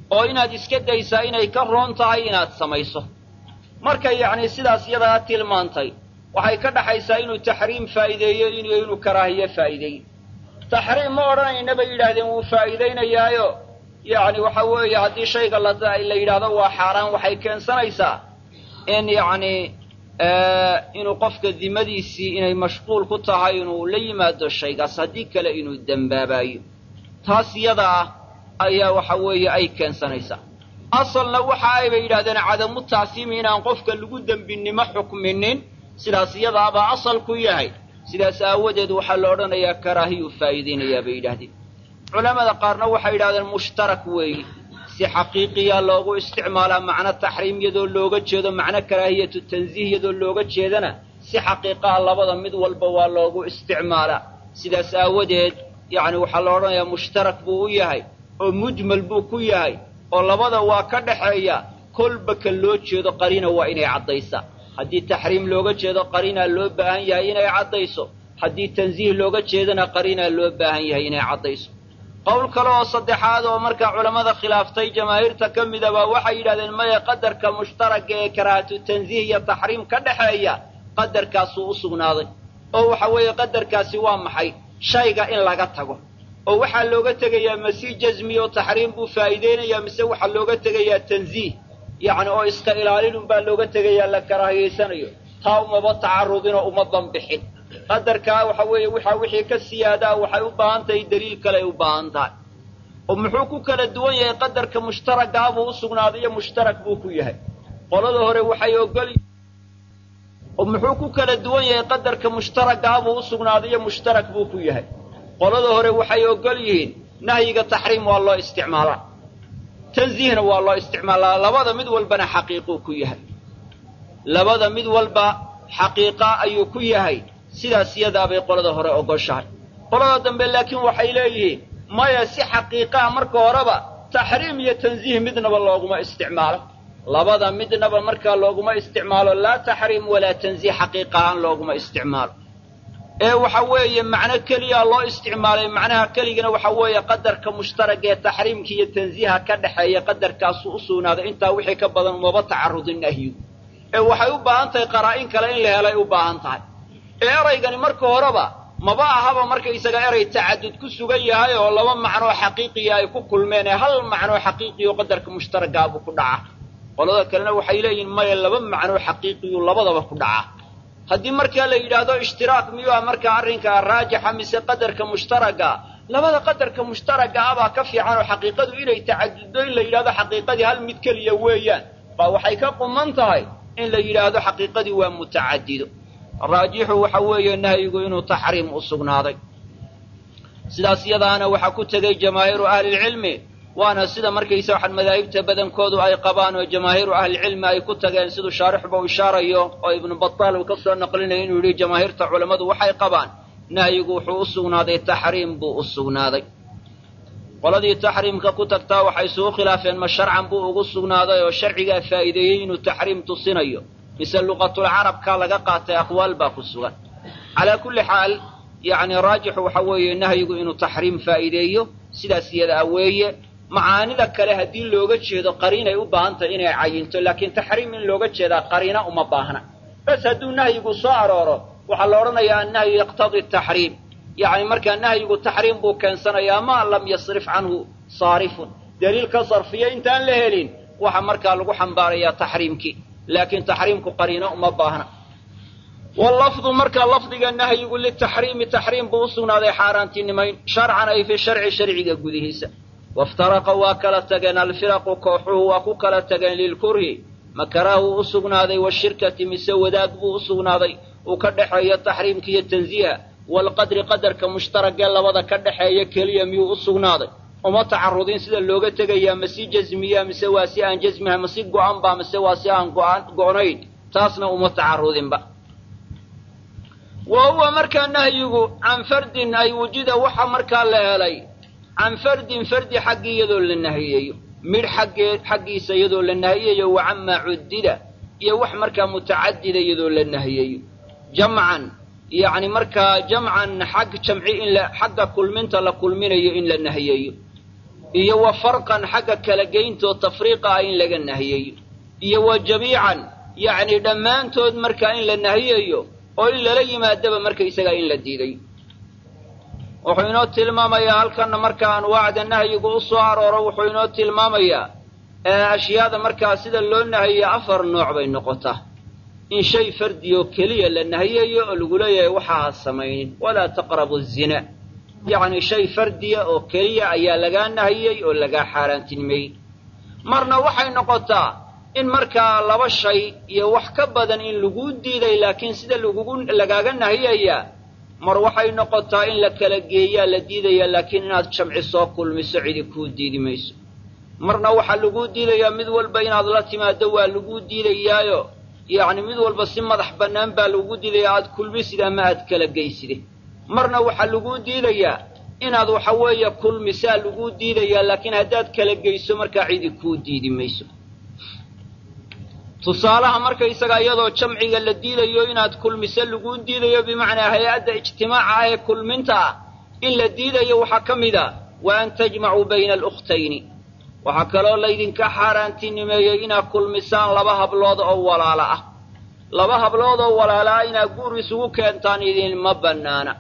oo inaad iska daysaa inay ka roon tahay inaad samayso markay yacni sidaas iyadaa tilmaantay waxay ka dhaxaysaa inuu taxriim faa'iideeyo iyo inuu karaahiye faa'iideeyo taxriim ma odhanayna bay yidhaahdeen wuu faa'iidaynayaayo yacni waxa weeye haddii shayga la la yidhaahdo waa xaaraan waxay keensanaysaa in yacni inuu qofka dimadiisii inay mashquul ku tahay inuu la yimaado shaygaas haddii kale inuu dembaabayo taas yada ah ayaa waxa weeye ay keensanaysaa asalna waxa aybay yidhahdeen cadamu tacsiimi inaan qofka lagu dembinimo xukminin sidaas iyadaabaa asal ku yahay sidaas aawadeed waxaa la odhanayaa karaahiyuu faa'iidaynayaa bay yidhahdeen culamada qaarna waxay yidhahdeen mushtarak weeyi si xaqiiqiyaa loogu isticmaalaa macno taxriim iyadoo looga jeedo macno karaahiyatu tansiih iyadoo looga jeedana si xaqiiqaa labada mid walba waa loogu isticmaalaa sidaas aawadeed yacni waxaa la odhanayaa mushtarak buu u yahay oo mujmal buu ku yahay oo labada waa ka dhaxeeya kolba ka loo jeedo qariina waa inay caddaysaa haddii taxriim looga jeedo qariinaa loo baahan yahay inay caddayso haddii tansiih looga jeedana qariinaa loo baahan yahay inay caddayso qowl kale oo saddexaad oo markaa culammada khilaaftay jamaahiirta ka midaba waxay yidhahdeen maya qadarka mushtaraka ee karaahatu tansiih iyo taxriim ka dhexeeya qadarkaasuu u sugnaaday oo waxa weeye qadarkaasi waa maxay shayga in laga tago oo waxaa looga tegayaa masii jasmi oo taxriim buu faa'iideynayaa mise waxaa looga tegayaa tansiih yacni oo iska ilaalinun baa looga tegayaa la karaahiyaysanayo taa umaba tacarudinoo uma banbixin qadarkaa waxa weeye waxaa wixii ka siyaadaa waxay u baahan tahay daliil kaleay u baahan tahay oo muxuu ku kala duwan yahay qadarka mushtaragaah buu u sugnaaday iyo mushtarak buu ku yahay qolada hore waxay ogol oo muxuu ku kala duwan yahay qadarka mushtaragaah buu u sugnaaday iyo mushtarak buu ku yahay qolada hore waxay ogol yihiin nahyiga taxriim waa loo isticmaalaa tansiihna waa loo isticmaalaa labada mid walbana xaqiiquu ku yahay labada mid walba xaqiiqa ayuu ku yahay sidaas iyadaabay qolada hore ogoshahay qolada dambe laakiin waxay leeyihiin maya si xaqiiqaa marka horeba taxriim iyo tansiih midnaba looguma isticmaalo labada midnaba markaa looguma isticmaalo laa taxriim walaa tansiih xaqiiqahaan looguma isticmaalo ee waxa weeye macno keliyaa loo isticmaalay macnaha keligana waxa weeye qadarka mushtarag ee taxriimka iyo tansiiha ka dhexeeya qadarkaasuu u sugnaaday intaa wixii ka badan umaba tacarudin nahyigu ee waxay u baahan tahay qaraa'in kale in la helay u baahan tahay ee eraygani marka horeba maba ahaba markaysaga eray tacadud ku sugan yahay oo laba macnoo xaqiiqiya ay ku kulmeen ee hal macnoo xaqiiqiyo qadarka mushtaragaabuu ku dhaca qolada kalena waxay leeyihin maya laba macnoo xaqiiqiyu labadaba ku dhaca haddii markaa la yidhaahdo ishtiraak miyuu ah markaa arrinkaa raajixa mise qadarka mushtaraga labada qadarka mushtaraga ah baa ka fiican oo xaqiiqadu inay tacaduddo in la yidhahdo xaqiiqadii hal mid keliya weeyaan baa waxay ka quman tahay in la yidhaahdo xaqiiqadii waa mutacadido raajixu waxa weeye nahyigu inuu taxriim u sugnaaday sidaas yadaana waxaa ku tegey jamaahiiru ahlilcilmi waana sida markaysa waxaan madaahibta badankoodu ay qabaan oo jamaahiiru ahlilcilmi ay ku tageen siduu shaarixba u ishaarayo oo ibnu bataal uu ka soo naqlinaya inuu yidhi jamaahiirta culammadu waxay qabaan nahyigu wuxuu u sugnaaday taxriim buu u sugnaaday qoladii taxriimka ku tagtaa waxay isugu khilaafeen ma sharcan buu ugu sugnaaday oo sharcigaa faa'iideeyey inuu taxriim tusinayo mise luqatulcarabkaa laga qaatay aqwaal baa ku sugan calaa kulli xaal yacni raajixu waxa weeye nahyigu inuu taxriim faa'iideeyo sidaas iyadaa weeye macaanida kale haddii looga jeedo qariinay u baahan tahay inay cayinto laakiin taxriim in looga jeedaa qariina uma baahna bas hadduu nahyigu soo arooro waxaa la odhanayaa annahyu yaqtadii taxriim yacni markaa nahyigu taxriim buu keensanayaa maa lam yasrif canhu saarifun daliil ka sarfiya intaan la helin waxa markaa lagu xambaarayaa taxriimkii laakiin taxriimku qariino uma baahna wallafdu marka lafdiga nahyigu litaxriimi taxriim buu u sugnaaday xaaraantinimayn sharcan ay fi sharci sharciga gudihiisa waftaraqa waa kala tageen alfiraqu kooxuhu waa ku kala tageen lilkurhi makaraahu u sugnaaday washirkati mise wadaag buu u sugnaaday uu ka dhexeeyo taxriimka iyo tansiiha walqadri qadarka mushtaragee labada ka dhexeeya keliya miyuu u sugnaaday uma tacarudin sida looga tegayaa masi jasmiya mise waa si aan jasmiha masi go'an ba mise waa si aan go'an go'nayn taasna uma tacarudinba wa huwa markaa nahyigu can fardin ay wujida waxa markaa la helay can fardin fardi xaggii iyadoo la nahiyeeyo midh xaggee xaggiisa iyadoo la nahiyeeyo wa camaa cuddida iyo wax markaa mutacadida iyadoo la nahiyeeyo jamcan yacni markaa jamcan xag jamci in la xagga kulminta la kulminayo in la nahiyeeyo iyo wa farqan xagga kala geyntoo tafriiqa ah in laga nahiyayo iyo wa jamiican yacni dhammaantood markaa in la nahiyayo oo in lala yimaadaba markaysagaa in la diiday wuxuu inoo tilmaamayaa halkanna marka anwaacda nahyigu u soo arooro wuxuu inoo tilmaamayaa ashyaada markaa sida loo nahiyo afar nooc bay noqotaa in shay fardioo keliya la nahiyayo oo lagu leeyahay waxa ha samaynin walaa taqrabu zina yacni shay fardiya oo keliya ayaa lagaa nahiyey oo lagaa xaaraantinimeeyey marna waxay noqotaa in markaa laba shay iyo wax ka badan in laguu diiday laakiin sida lagugu lagaaga nahiyayaa mar waxay noqotaa in la kala geeyaa la diidayaa laakiin inaad jamci soo kulmiso cidi kuu diidi mayso marna waxaa laguu diidayaa mid walba inaad la timaaddo waa laguu diidayaayo yacni mid walba si madax bannaan baa lagu diidayaa aad kulmisid ama aad kala geyside marna waxaa laguu diidayaa inaad waxa weeye kulmisaa laguu diidayaa laakiin haddaad kala geyso markaa cidi kuu diidi mayso tusaalaha markaysaga iyadoo jamciga la diidayo inaad kulmiso laguu diidayo bimacnaa hay-adda ijtimaaca ah ee kulminta ah in la diidayo waxaa ka mid a wa an tajmacuu bayna alukhtayni waxaa kaloo laydinka xaaraantinimeeyey inaad kulmisaan laba hablood oo walaala ah laba hablood oo walaala ah inaad guur isugu keentaan idinma bannaana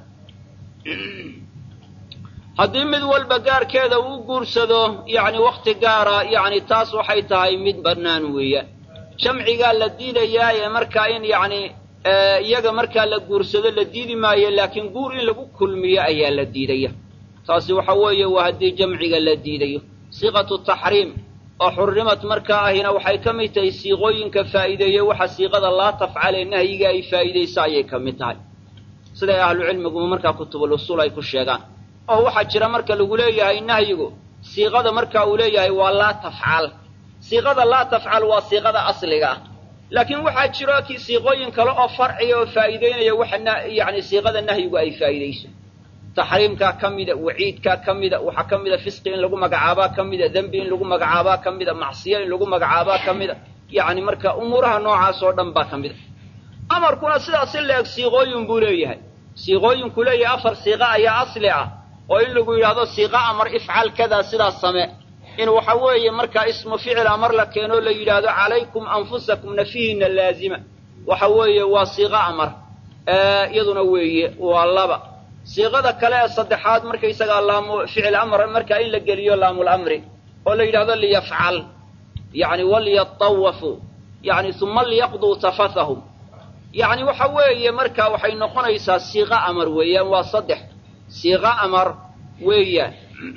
haddii mid walba gaarkeeda uu guursado yacni wakhti gaara yacni taas waxay tahay mid bannaan weeyaan jamcigaa la diidayaa ee markaa in yacni iyaga markaa la guursado la diidi maayo laakiin guur in lagu kulmiyo ayaa la diidaya taasi waxa weeye waa haddii jamciga la diidayo siiqatu taxriim oo xurrimad markaa ahina waxay ka mid tahay siiqooyinka faa'iideeye waxa siiqada laa tafcalee nahyiga ay faa'iidaysa ayay ka mid tahay siday ahlucilmiguma markaa kutubul usuul ay ku sheegaan oo waxaa jira marka lagu leeyahay nahyigu siiqada marka uu leeyahay waa laa tafcal siiqada laa tafcal waa siiqada asliga ah laakiin waxaa jiro kii siiqooyin kale oo farciga oo faa'iideynaya waxa yacni siiqada nahyigu ay faa'iidayso taxriimkaa ka mida waciidkaa ka mida waxaa ka mida fisqi in lagu magacaabaa ka mida dembi in lagu magacaabaa ka mida macsiyo in lagu magacaabaa ka mida yacni marka umuuraha noocaas oo dhan baa ka mida amarkuna sidaas in la-eg siiqooyin buu leeyahay siiqooyinku leeyahay afar siiqa ayaa asli ah oo in lagu yidhaahdo siiqa amar ifcal kadaa sidaas same in waxa weeye markaa ismu ficil amar la keenoo la yidhaahdo calaykum anfusakum nafihiina laazima waxa weeye waa siiqa amar iyaduna weeye waa laba siiqada kale ee saddexaad markaysagaa laamu ficil amr markaa in la geliyo laamulamri oo la yidhahdo liyafcal yani waliyatawafuu yani uma liyaqduu tafathahum yacni waxa weeye markaa waxay noqonaysaa siiqa amar weeyaan waa saddex siiqa amar weeyaan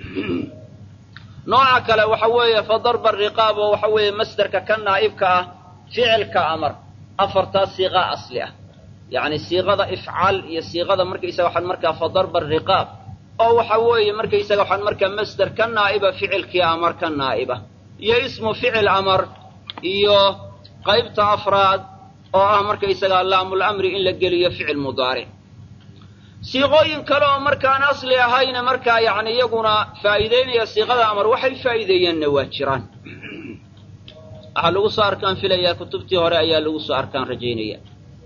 nooca kale waxa weeye fa darba riqaab oo waxa weeye masderka ka naa'ibka ah ficilka amar afartaas siiqa asli ah yacni siiqada ifcal iyo siiqada markaysaga waxaan markaa fa darba riqaab oo waxa weeye markaysaga waxaan markaa masder ka naa'iba ficilkii amar ka naa'iba iyo ismu ficil amar iyo qaybta afraad oo ah markaysaga laamulamri in la geliyo ficil mudaaric siiqooyin kale oo markaan asli ahayna markaa yacni iyaguna faa'iideynaya siiqada amar waxay faa'iideeyeenna waa jiraan waxaa lagu soo arkaan filayaa kutubtii hore ayaa lagu soo arkaan rajaynaya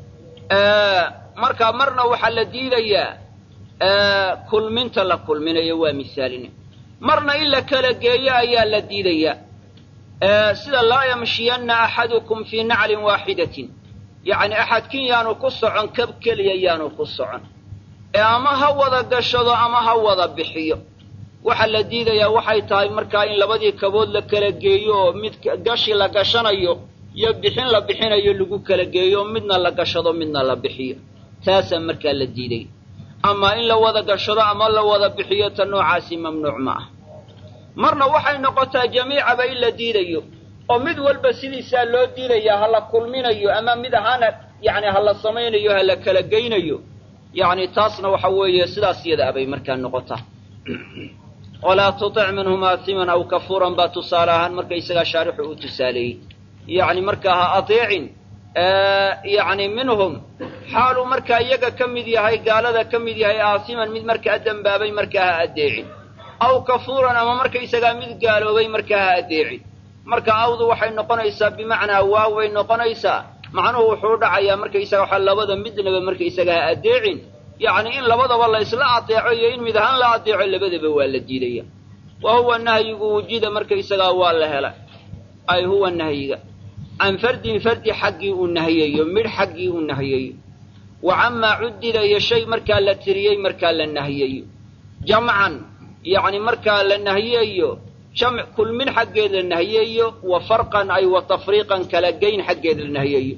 marka marna waxaa la diidayaa kulminta la kulminayo waa misaalina marna in la kala geeyo ayaa la diidayaa sida laa yamshiyanna axadukum fii naclin waaxidatin yacni axadkin yaanu ku socon kab keliya yaanu ku socon ee ama ha wada gashado ama ha wada bixiyo waxa la diidayaa waxay tahay markaa in labadii kabood la kala geeyo oo mid gashi la gashanayo iyo bixin la bixinayo lagu kala geeyo midna la gashado midna la bixiyo taasaa markaa la diiday ama in la wada gashado ama la wada bixiyo ta noocaasi mamnuuc ma ah marna waxay noqotaa jamiicaba in la diidayo oo mid walba sidiisaa loo diidayaa ha la kulminayo ama mid ahaana yacni ha la samaynayo ha la kala geynayo yacni taasna waxa weeye sidaas iyada abay markaa noqotaa walaa tutic minhum aatiman aw kafuuran baa tusaale ahaan markaysagaa shaarixu uu tusaaleeyey yacni markaa ha adeecin yacni minhum xaaluu markaa iyaga ka mid yahay gaalada ka mid yahay aasiman mid markaa dembaabay markaa ha addeecin aw kafuuran ama markaysagaa mid gaaloobay markaa ha addeecin marka awdu waxay noqonaysaa bimacnaa waaw bay noqonaysaa macnuhu wuxuu u dhacayaa markaysaga waxaa labada midnaba markaysaga ha addeecin yacni in labadaba la isla adeeco iyo in mid ahaan la adeeco labadaba waa la diidaya wa huwa nahyigu wujida markaysagaa waa la hela ay huwa nahyiga can fardin fardi xaggii uu nahiyayo midh xaggii uu nahiyayo wa camaa cuddida iyo shay markaa la tiriyey markaa la nahiyayo jamcan yacni markaa la nahiyayo jamc kulmin xaggeed la nahiyayo wa farqan ay wa tafriiqan kala geyn xaggeed la nahiyayo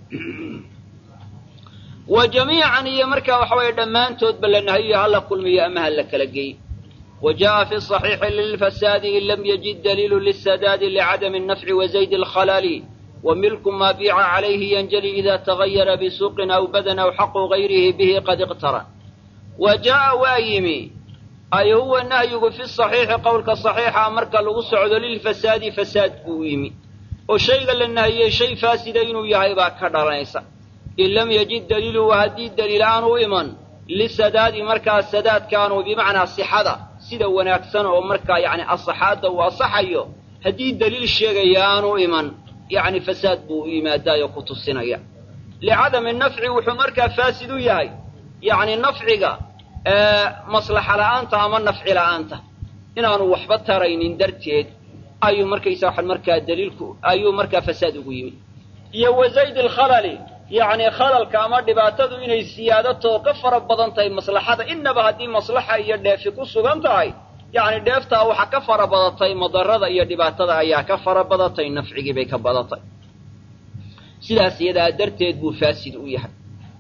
wa jamiican iyo markaa waxa weeye dhammaantoodba la nahiyayo hala kulmiyo ama ha la kala geeyo wa jaءa fi صaxiixi lilfasaadi in lam yajid daliilu lisadaadi licadami الnafci wa zayd اlkhalali wa milku maa biica calayhi yanjali ida tagayara bisuuqin aw badan aw xaqu gayrihi bihi qad iqtaran wa jaaءa waa yimi ay huwa nahyigu fi صaxiixi qowlka صaxiixa marka lagu socdo lilfasaadi fasaad buu yimi oo shayga la nahiyey shay faasida inuu yahay baa ka dhalanaysa in lam yajid daliiluhu haddii daliil aanu iman lisadaadi markaa sadaadkaanu bimacnaa sixada sida wanaagsan oo markaa yacni asaxaadda uu asaxayo haddii daliil sheegaya aanu iman yacni fasaad buu u yimaadaayo ku tusinaya licadami nafci wuxuu markaa faasid u yahay yacni nafciga maslaxa la'aanta ama nafci la'aanta inaanu waxba taraynin darteed ayuu markaysa waxan markaa daliilku ayuu markaa fasaad ugu yimi iyo wa zayd alkhalali yacni khalalka ama dhibaatadu inay siyaadato ka fara badan tahay maslaxada innaba haddii maslaxa iyo dheefi ku sugan tahay yacni dheeftaa waxa ka fara badatay madarada iyo dhibaatada ayaa ka fara badatay nafcigii bay ka badatay sidaas iyadaa darteed buu faasid u yahay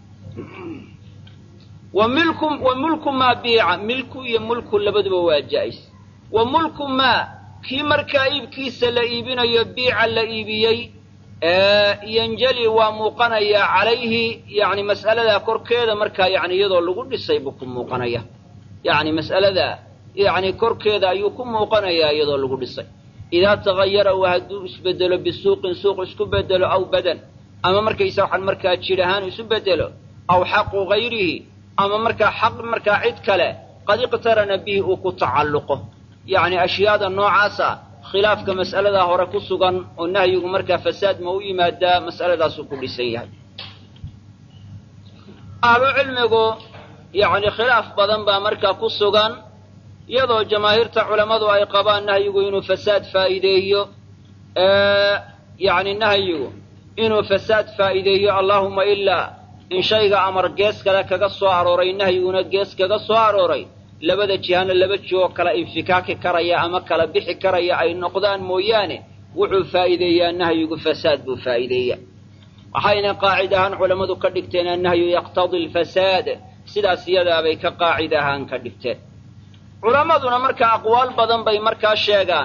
wa milku wa mulku maa biica milku iyo mulku labaduba waa jaa'is wa mulku maa kii markaa iibkiisa la iibinayo biica la iibiyey yanjali waa muuqanayaa calayhi yacni mas'aladaa korkeeda markaa yacni iyadoo lagu dhisay buu ku muuqanaya yacni mas'aladaa yacni korkeeda ayuu ku muuqanayaa iyadoo lagu dhisay idaa tagayara waa hadduu isbedelo bisuuqin suuq isku bedelo aw badan ama markaysa waxaan markaa jidh ahaan isu bedelo aw xaqu gayrihi ama markaa xaq markaa cid kale qad iqtarana bihi uu ku tacalluqo yacni ashyaada noocaasa khilaafka mas'aladaa hore ku sugan oo nahyigu markaa fasaad ma u yimaadaa mas'aladaasuu ku dhisan yahay ahlu cilmigu yacni khilaaf badan baa markaa ku sugan iyadoo jamaahiirta culammadu ay qabaan nahyigu inuu fasaad faa'iideeyo yacni nahyigu inuu fasaad faa'iideeyo allaahuma ilaa in shayga amar gees kale kaga soo arooray nahyiguna gees kaga soo arooray labada jihana laba jihoo kala infikaaki karaya ama kala bixi karaya ay noqdaan mooyaane wuxuu faa'iideeyaa nahyigu fasaad buu faa'iideeyaa waxayna qaacid ahaan culammadu ka dhigteen annahyu yaqtadi alfasaad sidaas iyadaabay ka qaacid ahaan ka dhigteen culammaduna markaa aqwaal badan bay markaa sheegaan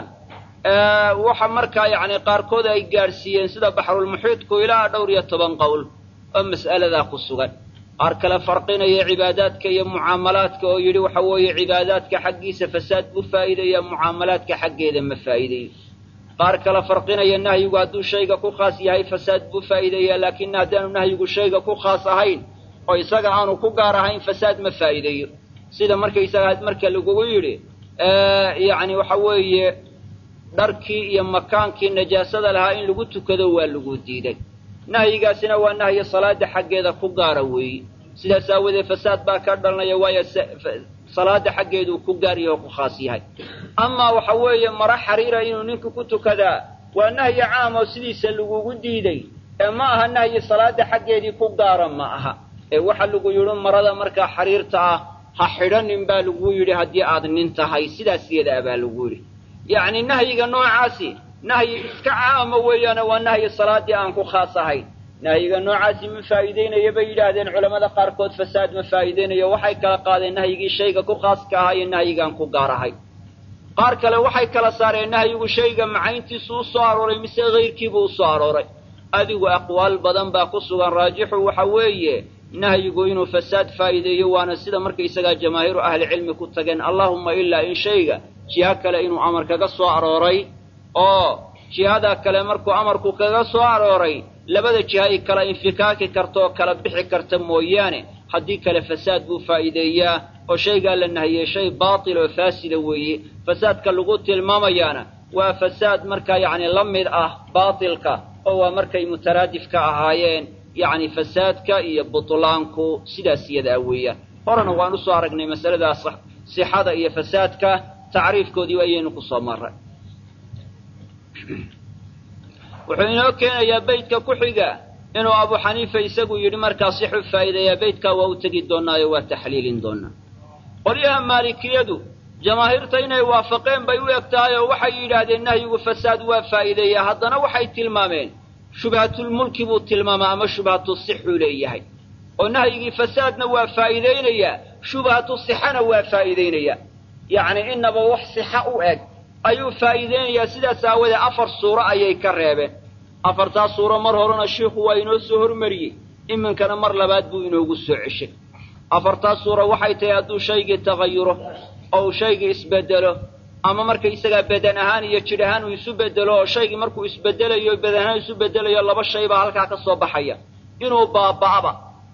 waxa markaa yacni qaarkood ay gaadhsiiyeen sida baxrulmuxiidku ilaa dhowr iyo toban qowl oo mas'aladaa ku sugan qaar kale farqinaya cibaadaadka iyo mucaamalaadka oo yidhi waxa weeye cibaadaadka xaggiisa fasaad buu faa'iideeyaa mucaamalaadka xaggeeda ma faa'iideeyo qaar kale farqinaya nahyigu hadduu shayga ku khaas yahay fasaad buu faa'iideeyaa laakiin haddaanu nahyigu shayga ku khaas ahayn oo isaga aanu ku gaar ahayn fasaad ma faa'iideeyo sida markaysaga marka lagugu yidhi yacni waxa weeye dharkii iyo makaankii najaasada lahaa in lagu tukado waa lagu diiday nahyigaasina waa nahyi salaada xaggeeda ku gaara weeye sidaas aawadeed fasaad baa ka dhalanaya waayo salaada xaggeeduu ku gaar yahay oo ku khaas yahay amaa waxa weeye maro xariira inuu ninku ku tukadaa waa nahyi caam oo sidiisa lagugu diiday ee ma aha nahyi salaada xaggeedii ku gaara ma aha ee waxa lagu yidhi marada markaa xariirta ah ha xidhanin baa lagu yidhi haddii aad nin tahay sidaas iyadaa baa lagu yidhi yacni nahyiga noocaasi nahyi iska caama weeyaane waa nahyi salaaddii aan ku khaas ahayn nahyiga noocaasi ma faa'iideynaya bay yidhaahdeen culammada qaarkood fasaad ma faa'iideynayo waxay kala qaadeen nahyigii shayga ku khaaska ahaa iyo nahyigaan ku gaar ahay qaar kale waxay kala saareen nahyigu shayga macayntiisu u soo arooray mise hayrkiibuu u soo arooray adigu aqwaal badan baa ku sugan raajixu waxa weeye nahyigu inuu fasaad faa'iideeyo waana sida markaysagaa jamaahiiru ahlicilmi ku tageen allaahumma ilaa in shayga jiho kale inuu amar kaga soo arooray oo jihada kale markuu amarku kaga soo arooray labada jiha ay kala infikaaki karta oo kala bixi karta mooyaane haddii kale fasaad buu faa'iideeyaa oo shaygaa la nahiyey shay baatil oo faasida weeye fasaadka lagu tilmaamayaana waa fasaad markaa yacni la mid ah baatilka oo waa markay mutaraadif ka ahaayeen yacni fasaadka iyo butlaanku sidaas iyadaa weeyaan horena waan usoo aragnay masaladaas sixada iyo fasaadka tacriifkoodii ayaynu ku soo marray wuxuu inoo keenayaa beytka ku xiga inuu abu xaniifa isagu yidhi markaa sixu faa'iideeyaa beytkaa waa u tegi doonaayo waa taxliilin doonaa qolyaha maalikiyadu jamaahiirta inay waafaqeen bay u eg tahay oo waxay yidhaahdeen nahyigu fasaad waa faa'iideeyaa haddana waxay tilmaameen shubhatulmulki buu tilmaamaa ama shubhatu sixuu leeyahay oo nahyigii fasaadna waa faa'iidaynayaa shubhatu sixana waa faa'iidaynayaa yacni inaba wax sixa u eg ayuu faa'iideynayaa sidaas aawadee afar suuro ayay ka reebeen afartaas suuro mar horena shiikhu waa inoo soo hormariyey iminkana mar labaad buu inoogu soo ceshay afartaas suuro waxay tahay hadduu shaygii tagayuro oo uu shaygii isbedelo ama marka isagaa badan ahaan iyo jidh ahaan uu isu bedelo oo shaygii markuu isbedelayo badan ahaan isu bedelayo laba shay baa halkaa ka soo baxaya inuu baaba'aba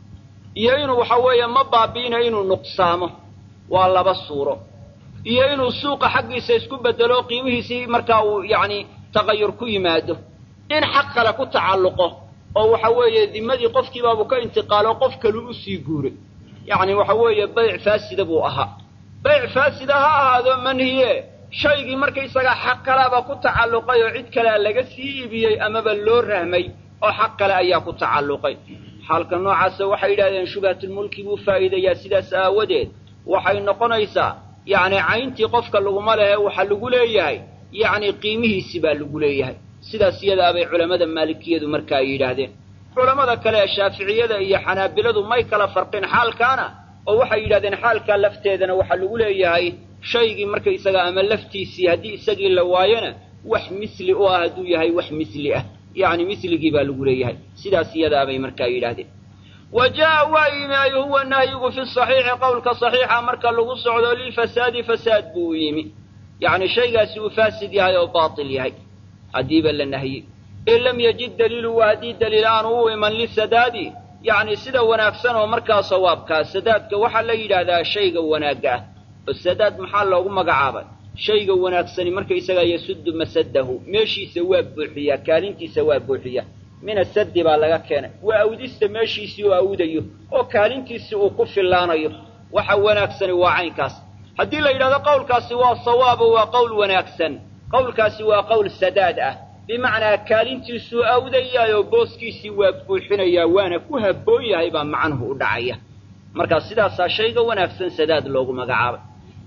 iyo inuu waxa weeye ma baabi'ina inuu nuqsaamo waa laba suuro iyo inuu suuqa xaggiisa isku bedelo qiimihiisii markaa uu yacni tagayur ku yimaado in xaq kale ku tacalluqo oo waxa weeye dimadii qofkiibaabu ka intiqaalo qof kalu u sii guuray yacni waxa weeye bayc faasida buu ahaa bayc faasida ha ahaado manhiye shaygii markaysagaa xaq kalaaba ku tacalluqay oo cid kalea laga sii iibiyey amaba loo rahmay oo xaq kale ayaa ku tacalluqay xaalka noocaasa waxay yidhahdeen shubhatulmulki buu faa'iidayaa sidaas aawadeed waxay noqonaysaa yacni cayntii qofka laguma lehe waxa lagu leeyahay yacni qiimihiisi baa lagu leeyahay sidaas iyadaabay culammada maalikiyadu marka ay yidhaahdeen culammada kale ee shaaficiyada iyo xanaabiladu may kala farqin xaalkaana oo waxay yidhahdeen xaalkaa lafteedana waxaa lagu leeyahay shaygii markaysaga ama laftiisii haddii isagii la waayona wax misli u ah hadduu yahay wax misli ah yacni misligii baa lagu leeyahay sidaas iyadaabay markaa yidhahdeen wa jaa'a waa yimi ay huwa nahyigu fi saxiixi qowlka saxiixa marka lagu socdo lilfasaadi fasaad buu u yimi yacni shaygaasi uu faasid yahay oo baatil yahay haddiiba la nahyi in lam yajid daliilu waa haddii daliil aanu u iman lisadaadi yacni sida wanaagsan oo markaa sawaabkaa sadaadka waxaa la yidhaahdaa shayga wanaagga ah oo sadaad maxaa loogu magacaabay shayga wanaagsani markaysagaa yasuddu masadahu meeshiisa waa buuxiyaa kaalintiisa waa buuxiya min asaddi baa laga keenay waa awdista meeshiisii uu awdayo oo kaalintiisii uu ku fillaanayo waxa wanaagsani waa caynkaas haddii la yidhahdo qowlkaasi waa sawaabo waa qowl wanaagsan qowlkaasi waa qowl sadaad ah bimacnaa kaalintiisuu awdayaayoo booskiisii waa buuxinayaa waana ku habboon yahay baa macnuhu u dhacaya markaa sidaasaa shayga wanaagsan sadaad loogu magacaabay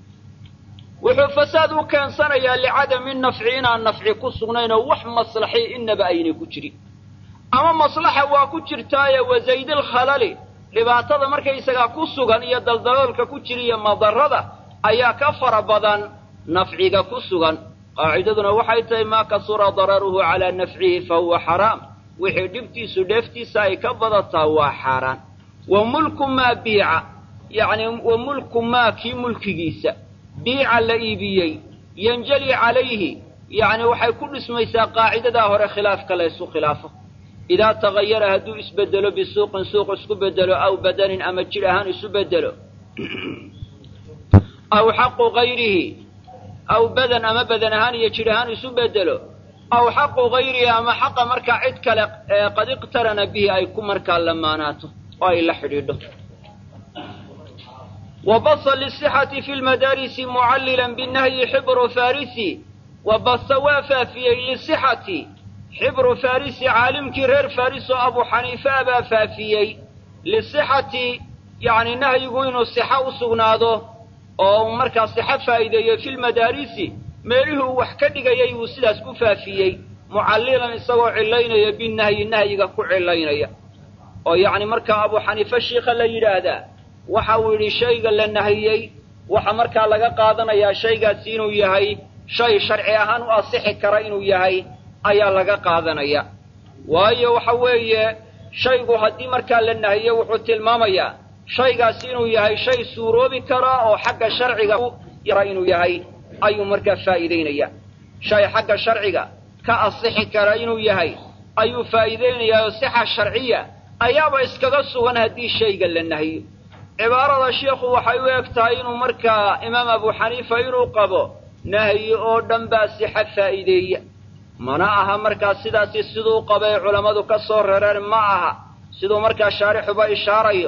wuxuu fasaad u keensanayaa licadami nafci inaan nafci ku sugnayn oo wax maslaxi inaba aynay ku jirin ama maslaxa waa ku jirtaaye wazaydilkhalali dhibaatada markaysagaa ku sugan iyo daldaloolka ku jira iyo madarrada ayaa ka fara badan nafciga ku sugan qaacidaduna waxay tahay maa kasura dararuhu calaa nafcihi fa huwa xaraam wixii dhibtiisu dheeftiisa ay ka badataa waa xaaraan wa mulku maa biica yacni wa mulku maa kii mulkigiisa biica la iibiyey yanjali calayhi yacni waxay ku dhismaysaa qaacidadaa hore khilaafka la ysku khilaafo idaa tagayara hadduu isbedelo bisuuqin suuq isku bedelo aw badanin ama jidh ahaan isu bedelo aw xaqu gayrihi aw badan ama badan ahaan iyo jidh ahaan isu bedelo aw xaqu gayrihi ama xaqa markaa cid kale qad iqtarana bihi ay ku markaa lamaanaato oo ay la xidhiidho wa basa lisixati fi lmadaarisi mucallilan binahyi xibru farisi wa basa waa faafiyey lisixati xibru farisi caalimkii reer faris oo abu xaniifa baa faafiyey lisixati yacni nahyigu inuu sixa u sugnaado oo uu markaa sixa faa'iideeyo filmadaarisi meelihii uu wax ka dhigayay buu sidaas ku faafiyey mucallilan isagoo cillaynaya binahyi nahyiga ku cillaynaya oo yacni markaa abu xaniife shiikha la yidhaahdaa waxa uu yidhi shayga la nahiyey waxa markaa laga qaadanayaa shaygaasi inuu yahay shay sharci ahaan u asixi kara inuu yahay ayaa laga qaadanaya waayo waxa weeye shaygu haddii markaa la nahiyo wuxuu tilmaamayaa shaygaasi inuu yahay shay suuroobi kara oo xagga sharciga yara inuu yahay ayuu markaa faa'iidaynaya shay xagga sharciga ka asixi kara inuu yahay ayuu faa'iidaynayaa oo sixa sharciya ayaaba iskaga sugan haddii shayga la nahiyo cibaarada sheikhu waxay u eg tahay inuu markaa imaam abu xaniifa inuu qabo nahyi oo dhan baa sixa faa'iideeya mana aha markaa sidaasi siduu qabay culammadu ka soo rareen ma aha siduu markaa shaarixuba ishaarayo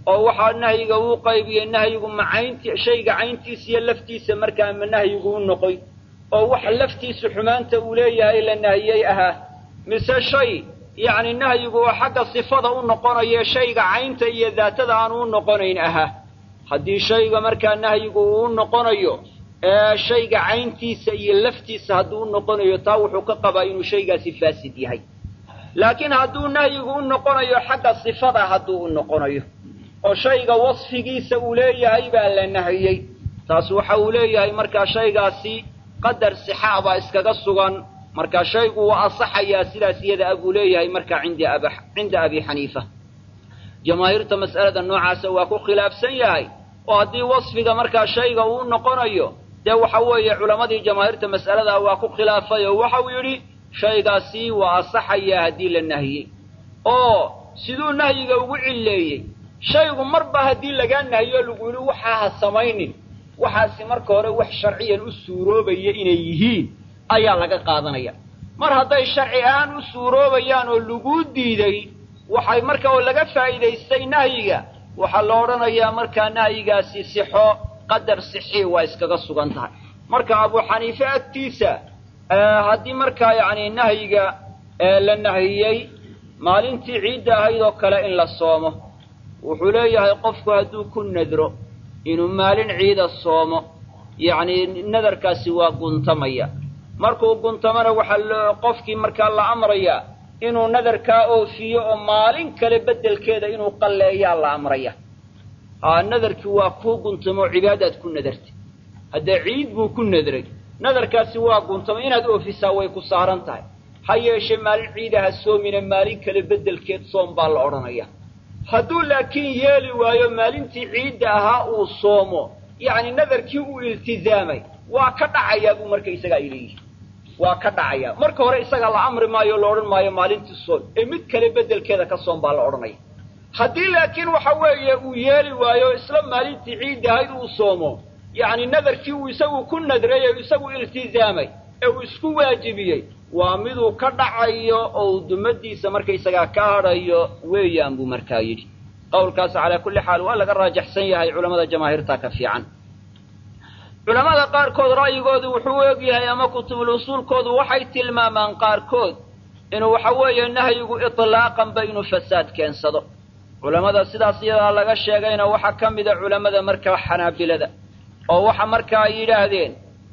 oo waxaa nahyiga uu qaybiyey nahyigu ma caynti shayga cayntiisa iyo laftiisa markaa ma nahyigu u noqoy oo waxa laftiisa xumaanta uu leeyahay la nahiyey ahaa mise shay yacni nahyigu oo xagga sifada u noqonayo shayga caynta iyo daatada aanu u noqonayn ahaa haddii shayga markaa nahyigu uu u noqonayo ee shayga cayntiisa iyo laftiisa hadduu u noqonayo taa wuxuu ka qabaa inuu shaygaasi faasid yahay laakiin hadduu nahyigu u noqonayo xagga sifada hadduu u noqonayo oo shayga wasfigiisa uu leeyahay baa la nahiyey taas waxa uu leeyahay markaa shaygaasi qadar sixaa baa iskaga sugan markaa shaygu waa asaxayaa sidaas iyada a buu leeyahay markaa cinda ab cinda abi xaniifa jamaahiirta mas'alada noocaasa waa ku khilaafsan yahay oo haddii wasfiga markaa shayga uu noqonayo dee waxa weeye culammadii jamaahiirta mas'alada waa ku khilaafay oo waxa uu yidhi shaygaasi waa asaxayaa haddii la nahiyey oo siduu nahyiga ugu cilleeyey shaygu marba haddii lagaa nahiyo lagu yidhi waxaa ha samaynin waxaasi marka hore wax sharciyan u suuroobaya inay yihiin ayaa laga qaadanaya mar hadday sharci ahaan u suuroobayaan oo laguu diiday waxay marka oo laga faa'iidaystay nahyiga waxaa la odhanayaa markaa nahyigaasi sixo qadar sixii waa iskaga sugan tahay marka abu xaniife agtiisa haddii markaa yacni nahyiga la nahiyey maalintii ciidda ahayd oo kale in la soomo wuxuu leeyahay qofku hadduu ku nadro inuu maalin ciida soomo yacni nadarkaasi waa guntamaya markuu guntamana waxaa qofkii markaa la amrayaa inuu nadarkaa oofiyo oo maalin kale beddelkeeda inuu qalleeyaa la amraya aa nadarkii waa kuu guntamo cibaadaad ku nadartay haddee ciid buu ku nadray nadarkaasi waa guntamo inaad oofisaa way ku saaran tahay ha yeeshee maalin ciidaha soomina maalin kale beddelkeed soom baa la odhanaya hadduu laakiin yeeli waayo maalintii ciidda ahaa uu soomo yacni nadarkii uu iltizaamay waa ka dhacayaa buu marka isagaa ay leeyihi waa ka dhacayaa marka hore isaga la amri maayo o la odhan maayo maalintii soom ee mid kale beddelkeeda ka soom baa la odhanaya haddii laakiin waxa weeye uu yeeli waayo isla maalintii ciidda ahayd uu soomo yacni nadarkii uu isagu ku nadray ee isagu iltizaamay ee uu isku waajibiyey waa miduu ka dhacayo oo uu dumadiisa markaysagaa ka hadhayo weeyaan buu markaa yidhi qowlkaas calaa kulli xaal waa laga raajaxsan yahay culamada jamaahiirta ka fiican culamada qaarkood ra'yigoodu wuxuu u egyahay ama kutubul usuulkoodu waxay tilmaamaan qaarkood inuu waxa weeye nahyigu itlaaqanba inuu fasaad keensado culammada sidaas iyadaa laga sheegayna waxaa ka mida culammada markaa xanaabilada oo waxa markaa ay yidhaahdeen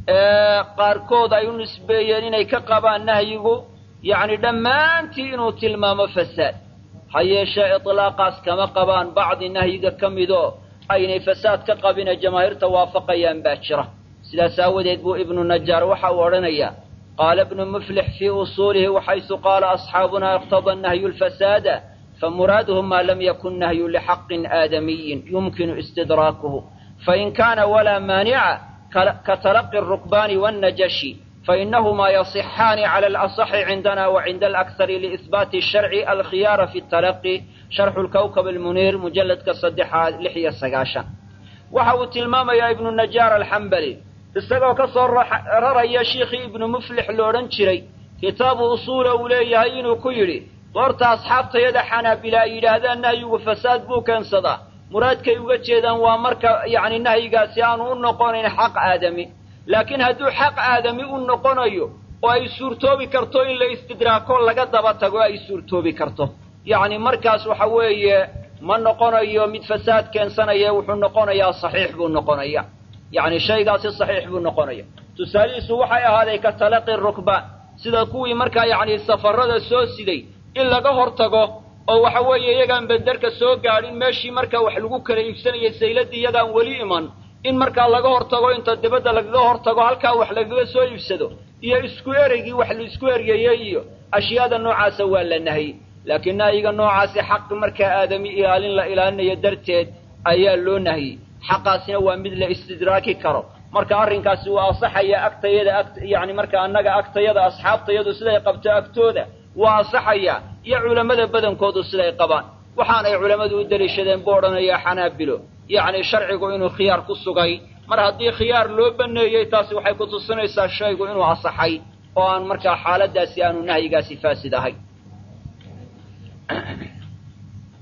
qaarkood ay u nisbeeyeen inay ka qabaan nahyigu yacni dhammaantii inuu tilmaamo fasaad ha yeeshee itlaaqaas kama qabaan bacdi nahyiga ka midoo aynay fasaad ka qabine jamaahiirta waafaqayaan baa jira sidaas aawadeed buu ibnu najaar waxa uu odhanayaa qaala ibnu muflix fii usuulihi waxaysu qaala asxaabunaa iqtada nahyu lfasaada famuraaduhu maa lam yakun nahyu lixaqin aadamiyin yumkinu istidraakuhu fain kaana walaa maanica katalaqi الrukbani wالnajashi fainahumaa yasixaani cala alaصxi cindana wacinda alakhari liihbaati الsharci alkhiyaara fi اtalaqi sharxu lkawkab almuniir mujalladka saddexaad lix iyo sagaashan waxa uu tilmaamayaa ibnu najaar alxambali isagoo ka soo raraya shiikhii ibnu muflix lo odhan jiray kitaabu usuula uu leeyahay inuu ku yidhi goorta asxaabtayada xanaabila ay yidhaahdaan nahyigu fasaad buu keensadaa muraadkay uga jeedaan waa marka yacni nahyigaasi aanu u noqonayn xaq aadami laakiin hadduu xaq aadami u noqonayo oo ay suurtoobi karto in la istidraako laga daba tago ay suurtoobi karto yacni markaas waxa weeye ma noqonayo mid fasaad keensanaya wuxuu noqonayaa saxiix buu noqonaya yacni shaygaasi saxiix buu noqonaya tusaalihiisu waxay ahaaday ka talaqi rukbaan sida kuwii markaa yacni safarada soo siday in laga hor tago oo waxa weeye iyagaan benderka soo gaadhin meeshii markaa wax lagu kala iibsanayay sayladii iyagaan weli iman in markaa laga hor tago inta dibadda lagaga hor tago halkaa wax lagaga soo iibsado iyo isku ereygii wax la isku eryeeyey iyo ashyaada noocaasa waa la nahyi laakiin nahyiga noocaasi xaq markaa aadami ilaalin la ilaalinayo darteed ayaa loo nahyey xaqaasina waa mid la istidraaki karo marka arrinkaasi waa asaxaya agtayada ag yacni marka annaga agtayada asxaabtayadu siday qabto agtooda waa asaxaya iyo culammada badankoodu siday qabaan waxaanay culammadu u deliishadeen buu odhanayaa xanaabilo yacni sharcigu inuu khiyaar ku sugay mar haddii khiyaar loo baneeyey taasi waxay ku tusinaysaa shaygu inuu asaxay oo aan markaa xaaladdaasi aanu nahyigaasi faasid ahay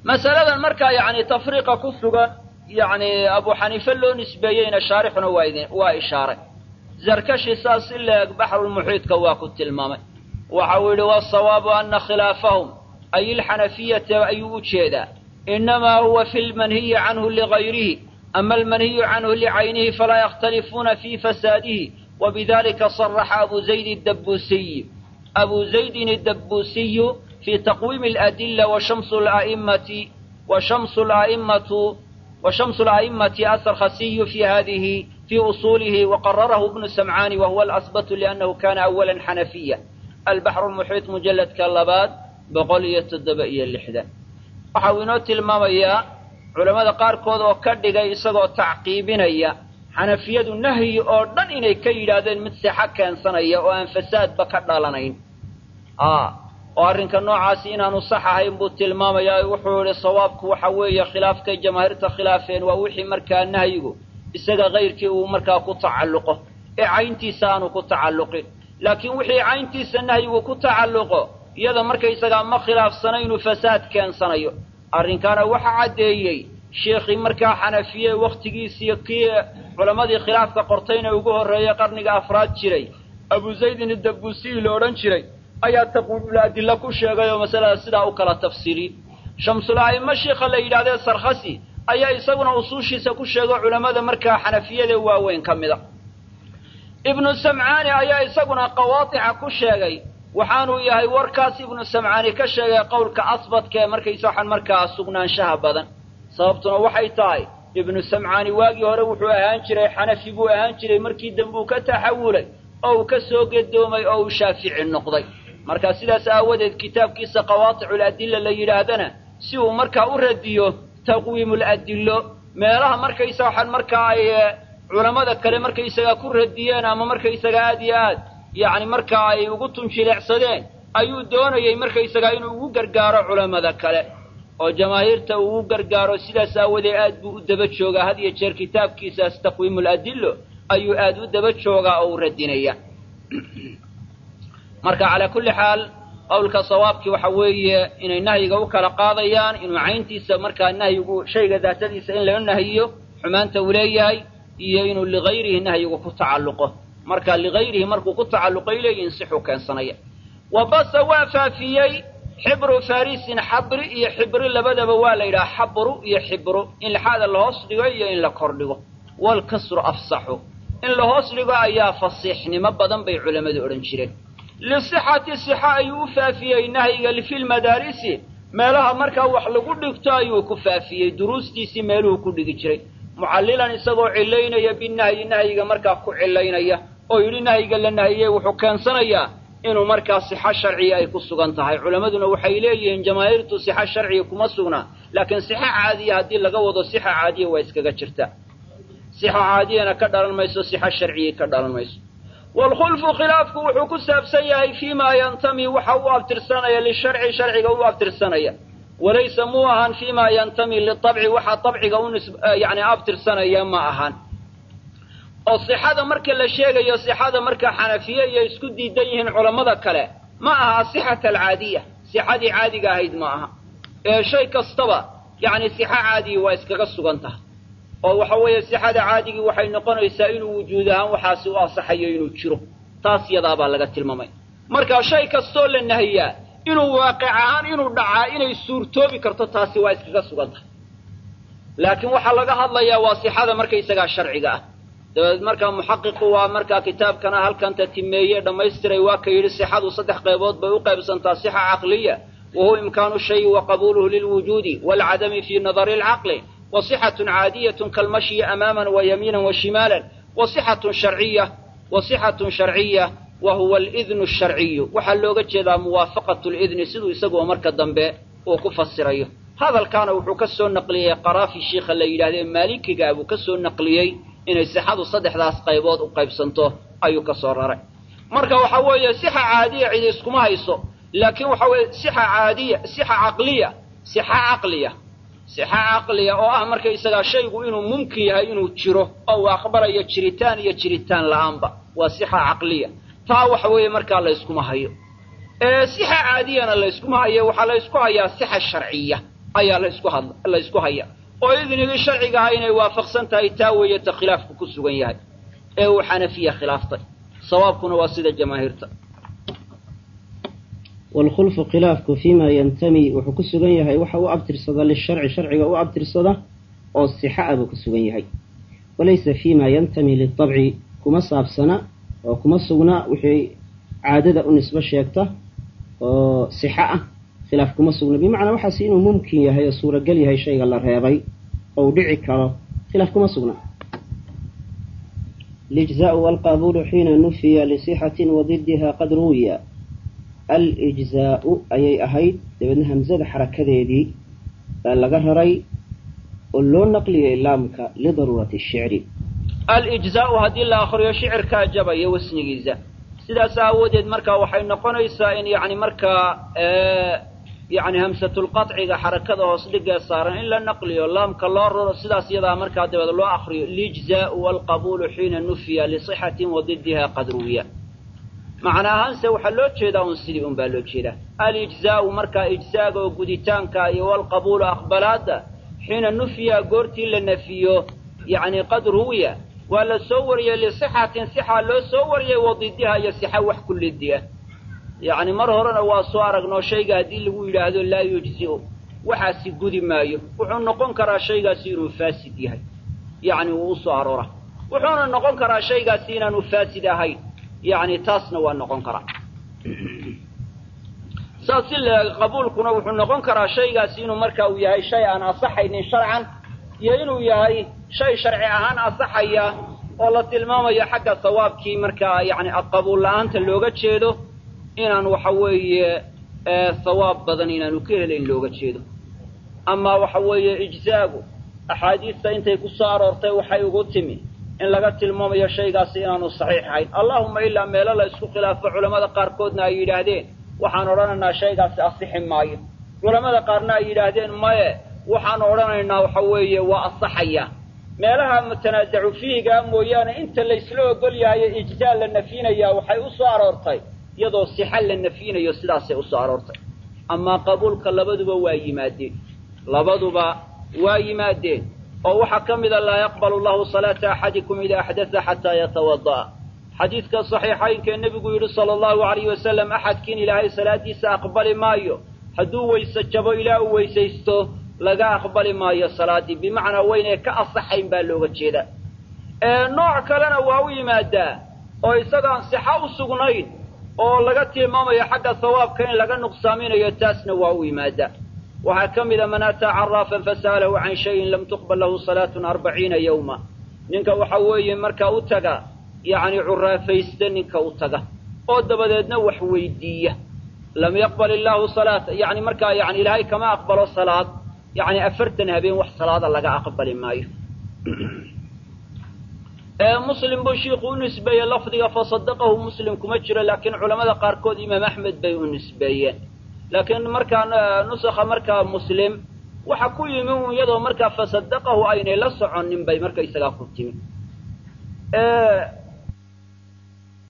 masaladan markaa yacni tafriiqa ku sugan yacni abu xaniife loo nisbeeyeyna shaarixuna waa idin waa ishaaray zarkashi saas si leeg baxrulmuxiidka waa ku tilmaamay waxa uu yidhi wasawaabu ana khilaafahum ay ilxanafiyata ayuu u jeedaa inamaa huwa fi lmanhiyi canhu ligayrihi ama almanhiyu canhu licaynihi falaa yakhtalifuuna fii fasaadihi wabidalika صaraxa abu zayd dabusiy abu zaydin الdabusiyu fi taqwiimi اladila washamsu a'immati washamsu a'immatu وشمس الأئمة السرخسي في هذه في أصوله وقرره ابن سمعان وهو الأثبت لأنه كان أولا حنفيا البحر المحيط مجلد كاللباد بقولية الدبئية اللحدة وحاوينو تلماميا علماء قاركود oo ka dhigay isagoo tacqiibinaya xanafiyadu nahyi oo dhan inay ka yidhaahdeen mid sixa keensanaya oo aan fasaadba ka dhalanayn oo arrinka noocaasi inaanu sax ahayn buu tilmaamayaa wuxuu idhi sawaabku waxa weeye khilaafkay jamaahiirta khilaafeen waa wixii markaa nahyigu isaga kayrkii uu markaa ku tacalluqo ee cayntiisa aanu ku tacalluqin laakiin wixii cayntiisa nahyigu ku tacalluqo iyada markaysagaa ma khilaafsana inuu fasaad keensanayo arrinkaana waxa caddeeyey sheekhii markaa xanafiye wakhtigiisiiyo kii culammadii khilaafka qortayna ugu horreeyey qarniga afraad jiray abu zaydin idabusiyi la odhan jiray ayaa taqwiimul adilla ku sheegay oo masalada sidaa u kala tafsiiriyey shamsul a'immo sheikha la yidhahdee sarkhasi ayaa isaguna usuushiisa ku sheego culammada markaa xanafiyada waaweyn ka mida ibnu samcaani ayaa isaguna qawaadica ku sheegay waxaanuu yahay warkaas ibnu samcaani ka sheegay qowlka asbadka ee markaysa waxaan markaa sugnaanshaha badan sababtuna waxay tahay ibnu samcaani waagii hore wuxuu ahaan jiray xanafi buu ahaan jiray markii dambe uu ka taxawulay oo uu ka soo gedoomay oo uu shaafici noqday marka sidaas aawadeed kitaabkiisa qawaaticu ladilla la yidhaahdana si uu markaa u radiyo taqwiimul adillo meelaha markaysa waxaan markaa ay culammada kale markaysagaa ku radiyeen ama markaysaga aad iyo aad yacni markaa ay ugu tunjileecsadeen ayuu doonayey markaysagaa inuu ugu gargaaro culammada kale oo jamaahiirta uu ugu gargaaro sidaas aawadeed aad buu u daba joogaa had iyo jeer kitaabkiisaas taqwiimul adillo ayuu aad u daba joogaa oo u radinaya marka calaa kulli xaal qowlka sawaabkii waxa weeye inay nahyiga u kala qaadayaan inuu cayntiisa markaa nahyigu shayga daatadiisa in laga nahiyo xumaanta uu leeyahay iyo inuu ligayrihi nahyigu ku tacalluqo marka ligayrihi markuu ku tacalluqay leeyihin sixuu keensanaya wa basa waa faafiyey xibru farisin xabri iyo xibri labadaba waa la yidhaha xabru iyo xibru in laxaada lahoos dhigo iyo in la kor dhigo waalkasru afsaxu in la hoos dhigo ayaa fasiixnimo badan bay culammadu odhan jireen lisixati sixa ayuu u faafiyey nahyiga fi lmadaarisi meelaha markaa wax lagu dhigto ayuu ku faafiyey duruustiisii meeluhu ku dhigi jiray mucallilan isagoo cillaynaya binahyi nahyiga markaa ku cillaynaya oo yidhi nahyiga la nahiyey wuxuu keensanayaa inuu markaa sixo sharciya ay ku sugan tahay culammaduna waxay leeyihiin jamaahiirtu sixo sharciya kuma sugnaa laakiin sixo caadiya haddii laga wado sixa caadiya waa iskaga jirta sixo caadiyana ka dhalan mayso sixo sharciyay ka dhalan mayso waalkhulfu khilaafku wuxuu ku saabsan yahay fii maa yantami waxa u abtirsanaya lisharci sharciga u abtirsanaya walaysa muu ahaan fii maa yantami litabci waxa tabciga u yani abtirsanaya ma ahaan oo sixada marka la sheegayo sixada marka xanafiye iyo isku diidan yihiin culammada kale ma aha asixata alcaadiya sixadii caadiga ahayd ma aha ee shay kastaba yacni sixa caadiyi waa iskaga sugan tahay oo waxa weeye sixada caadigii waxay noqonaysaa inuu wujuud ahaan waxaasi u asaxayo inuu jiro taas yadaabaa laga tilmaamay marka shay kastoo la nahiyaa inuu waaqic ahaan inuu dhacaa inay suurtoobi karto taasi waa iskaga sugan tahay laakiin waxaa laga hadlayaa waa sixada markaysagaa sharciga ah dabeed markaa muxaqiqu waa markaa kitaabkana halkan tatimeeye dhammaystiray waa ka yidhi sixadu saddex qaybood bay u qaybsantaa sixa caqliya wa huwa imkaanu shayi wa qabuuluhu lilwujuudi waalcadami fii nadari alcaqli wa sixatun caadiyatun kalmashyi amaaman wa yamiinan wa shimaalan wa sixatun sharciya wa sixatun sharciya wa huwa alidnu asharciyu waxaa looga jeedaa muwaafaqatu lidni siduu isaguo marka dambe uu ku fasirayo hadalkaana wuxuu ka soo naqliyey qaraafi shiikha la yidhahde maalikiga buu ka soo naqliyey inay sixadu saddexdaas qaybood u qaybsanto ayuu ka soo raray marka waxa weeye sixa caadiya cidi iskuma hayso laakiin waxa weeye sixa caadiya sixa caqliya sixa caqliya sixa caqliya oo ah markaysagaa shaygu inuu mumkin yahay inuu jiro oo uu aqbalayo jiritaan iyo jiritaan la'aanba waa sixa caqliya taa waxa weeye markaa layskuma hayo sixa caadiyana layskuma hayo waxaa laysku hayaa sixa sharciya ayaa laysku had la ysku haya oo idnigii sharciga ahaa inay waafaqsan tahay taa weeye ta khilaafku ku sugan yahay ee uu xanafiya khilaaftay sawaabkuna waa sida jamaahiirta waalkhulfu khilaafku fiima yantami wuxuu ku sugan yahay waxa u abtirsada lisharci sharciga u abtirsada oo sixa ah buu ku sugan yahay walaysa fiima yantami litabci kuma saabsana oo kuma sugna wixii caadada u nisbo sheegta oo sixa ah khilaaf kuma sugna bimacnaa waxaas inuu mumkin yahay oo suuragal yahay shayga la reebay oo u dhici karo khilaaf kuma sugna alijzaau walqabuulu xiina nufiya lisixatin wadidiha qad ruwiya alijzaau ayay ahayd dabeedna hamsada xarakadeedii baa laga raray oo loo naqliyay laamka lidaruurati shicri alijzaau haddii la akriyo shicirkaa jabaya wasnigiisa sidaas aawadeed markaa waxay noqonaysaa in yani markaa yani hamsatulqaciga xarakada hoos dhigee saaran in la naqliyo laamka loo raro sidaas iyadaa markaa dabeed loo akriyo lijzaau walqabuulu xiina nufiya lisixatin wadidiha qad ruwiya macna ahaanse waxaa loo jeedaa un sidii un baa loo jeedaa alijzaau markaa ijzaaga oo guditaanka iyo walqabuulu aqbalaada xiina nufiya goortii la nafiyo yani qad ruwiya waa la soo wariyey lisixatin sixa loo soo wariyey wadidiha iyo sixa wax ku lidiya yacni mar horena waa soo aragnoo shayga haddii lagu yidhaahdo laa yujzi'u waxaasi gudi maayo wuxuu noqon karaa shaygaasi inuu faasid yahay yacni wuu u soo aroora wuxuuna noqon karaa shaygaasi inaanu faasid ahayn yacni taasna waa noqon karaa saas si leeg qabuulkuna wuxuu noqon karaa shaygaasi inuu marka uu yahay shay aan asaxaynin sharcan iyo inuu yahay shay sharci ahaan asaxaya oo la tilmaamayo xagga sawaabkii markaa yacni qabuul la-aanta looga jeedo inaan waxa weeye sawaab badan inaanu ka helayn looga jeedo amaa waxa weeye ijzaagu axaadiista intay ku soo aroortay waxay ugu timi in laga tilmaamayo shaygaasi inaanu saxiix ahayn allahuma ilaa meelo la isku khilaafo culammada qaarkoodna ay yidhaahdeen waxaan odhanaynaa shaygaasi asixi maayo culammada qaarna ay yidhaahdeen maye waxaan odhanaynaa waxa weeye waa asaxaya meelaha mutanaasacu fiihigaa mooyaane inta laysla ogol yahayo ijzaa la nafyinayaa waxay u soo aroortay iyadoo sixa la nafyinayo sidaasay usoo aroortay amaa qabuulka labaduba waa yimaadeen labaduba waa yimaadeen oo waxaa ka mida laa yaqbalu llahu salaata axadikum idaa axdatha xataa yatawada'a xadiidka saxiixaynkee nebigu yidhi sala allahu alayhi wasalam axadkiin ilaahay salaadiisa aqbali maayo hadduu weyse jabo ilaa uu weysaysto laga aqbali maayo salaaddii bimacnaa waynay ka asaxayn baa looga jeedaa nooc kalena waa u yimaadaa oo isagaan sixa u sugnayn oo laga tilmaamayo xagga sawaabka in laga nuqsaaminayo taasna waa u yimaadaa waxaa ka mida man ataa caraafan fasa'alahu can shayin lam tuqbal lahu salaatun arbaciina yawma ninka waxa weeye markaa u taga yacni curaafayste ninka u taga oo dabadeedna wax weydiiya lam yaqbal illaahu salaata yani markaa yani ilaahay kama aqbalo salaad yani afartan habeen wax salaada laga aqbali maayo muslim buu shiiku u nisbeeyey lafdiga fasadaqahu muslim kuma jiro laakiin culamada qaarkood imaam axmed bay u nisbeeyeen laakiin markaa nusakha markaa muslim waxa ku yimi un iyadoo markaa fasadaqahu aynay la soconin bay marka isagaa ku timi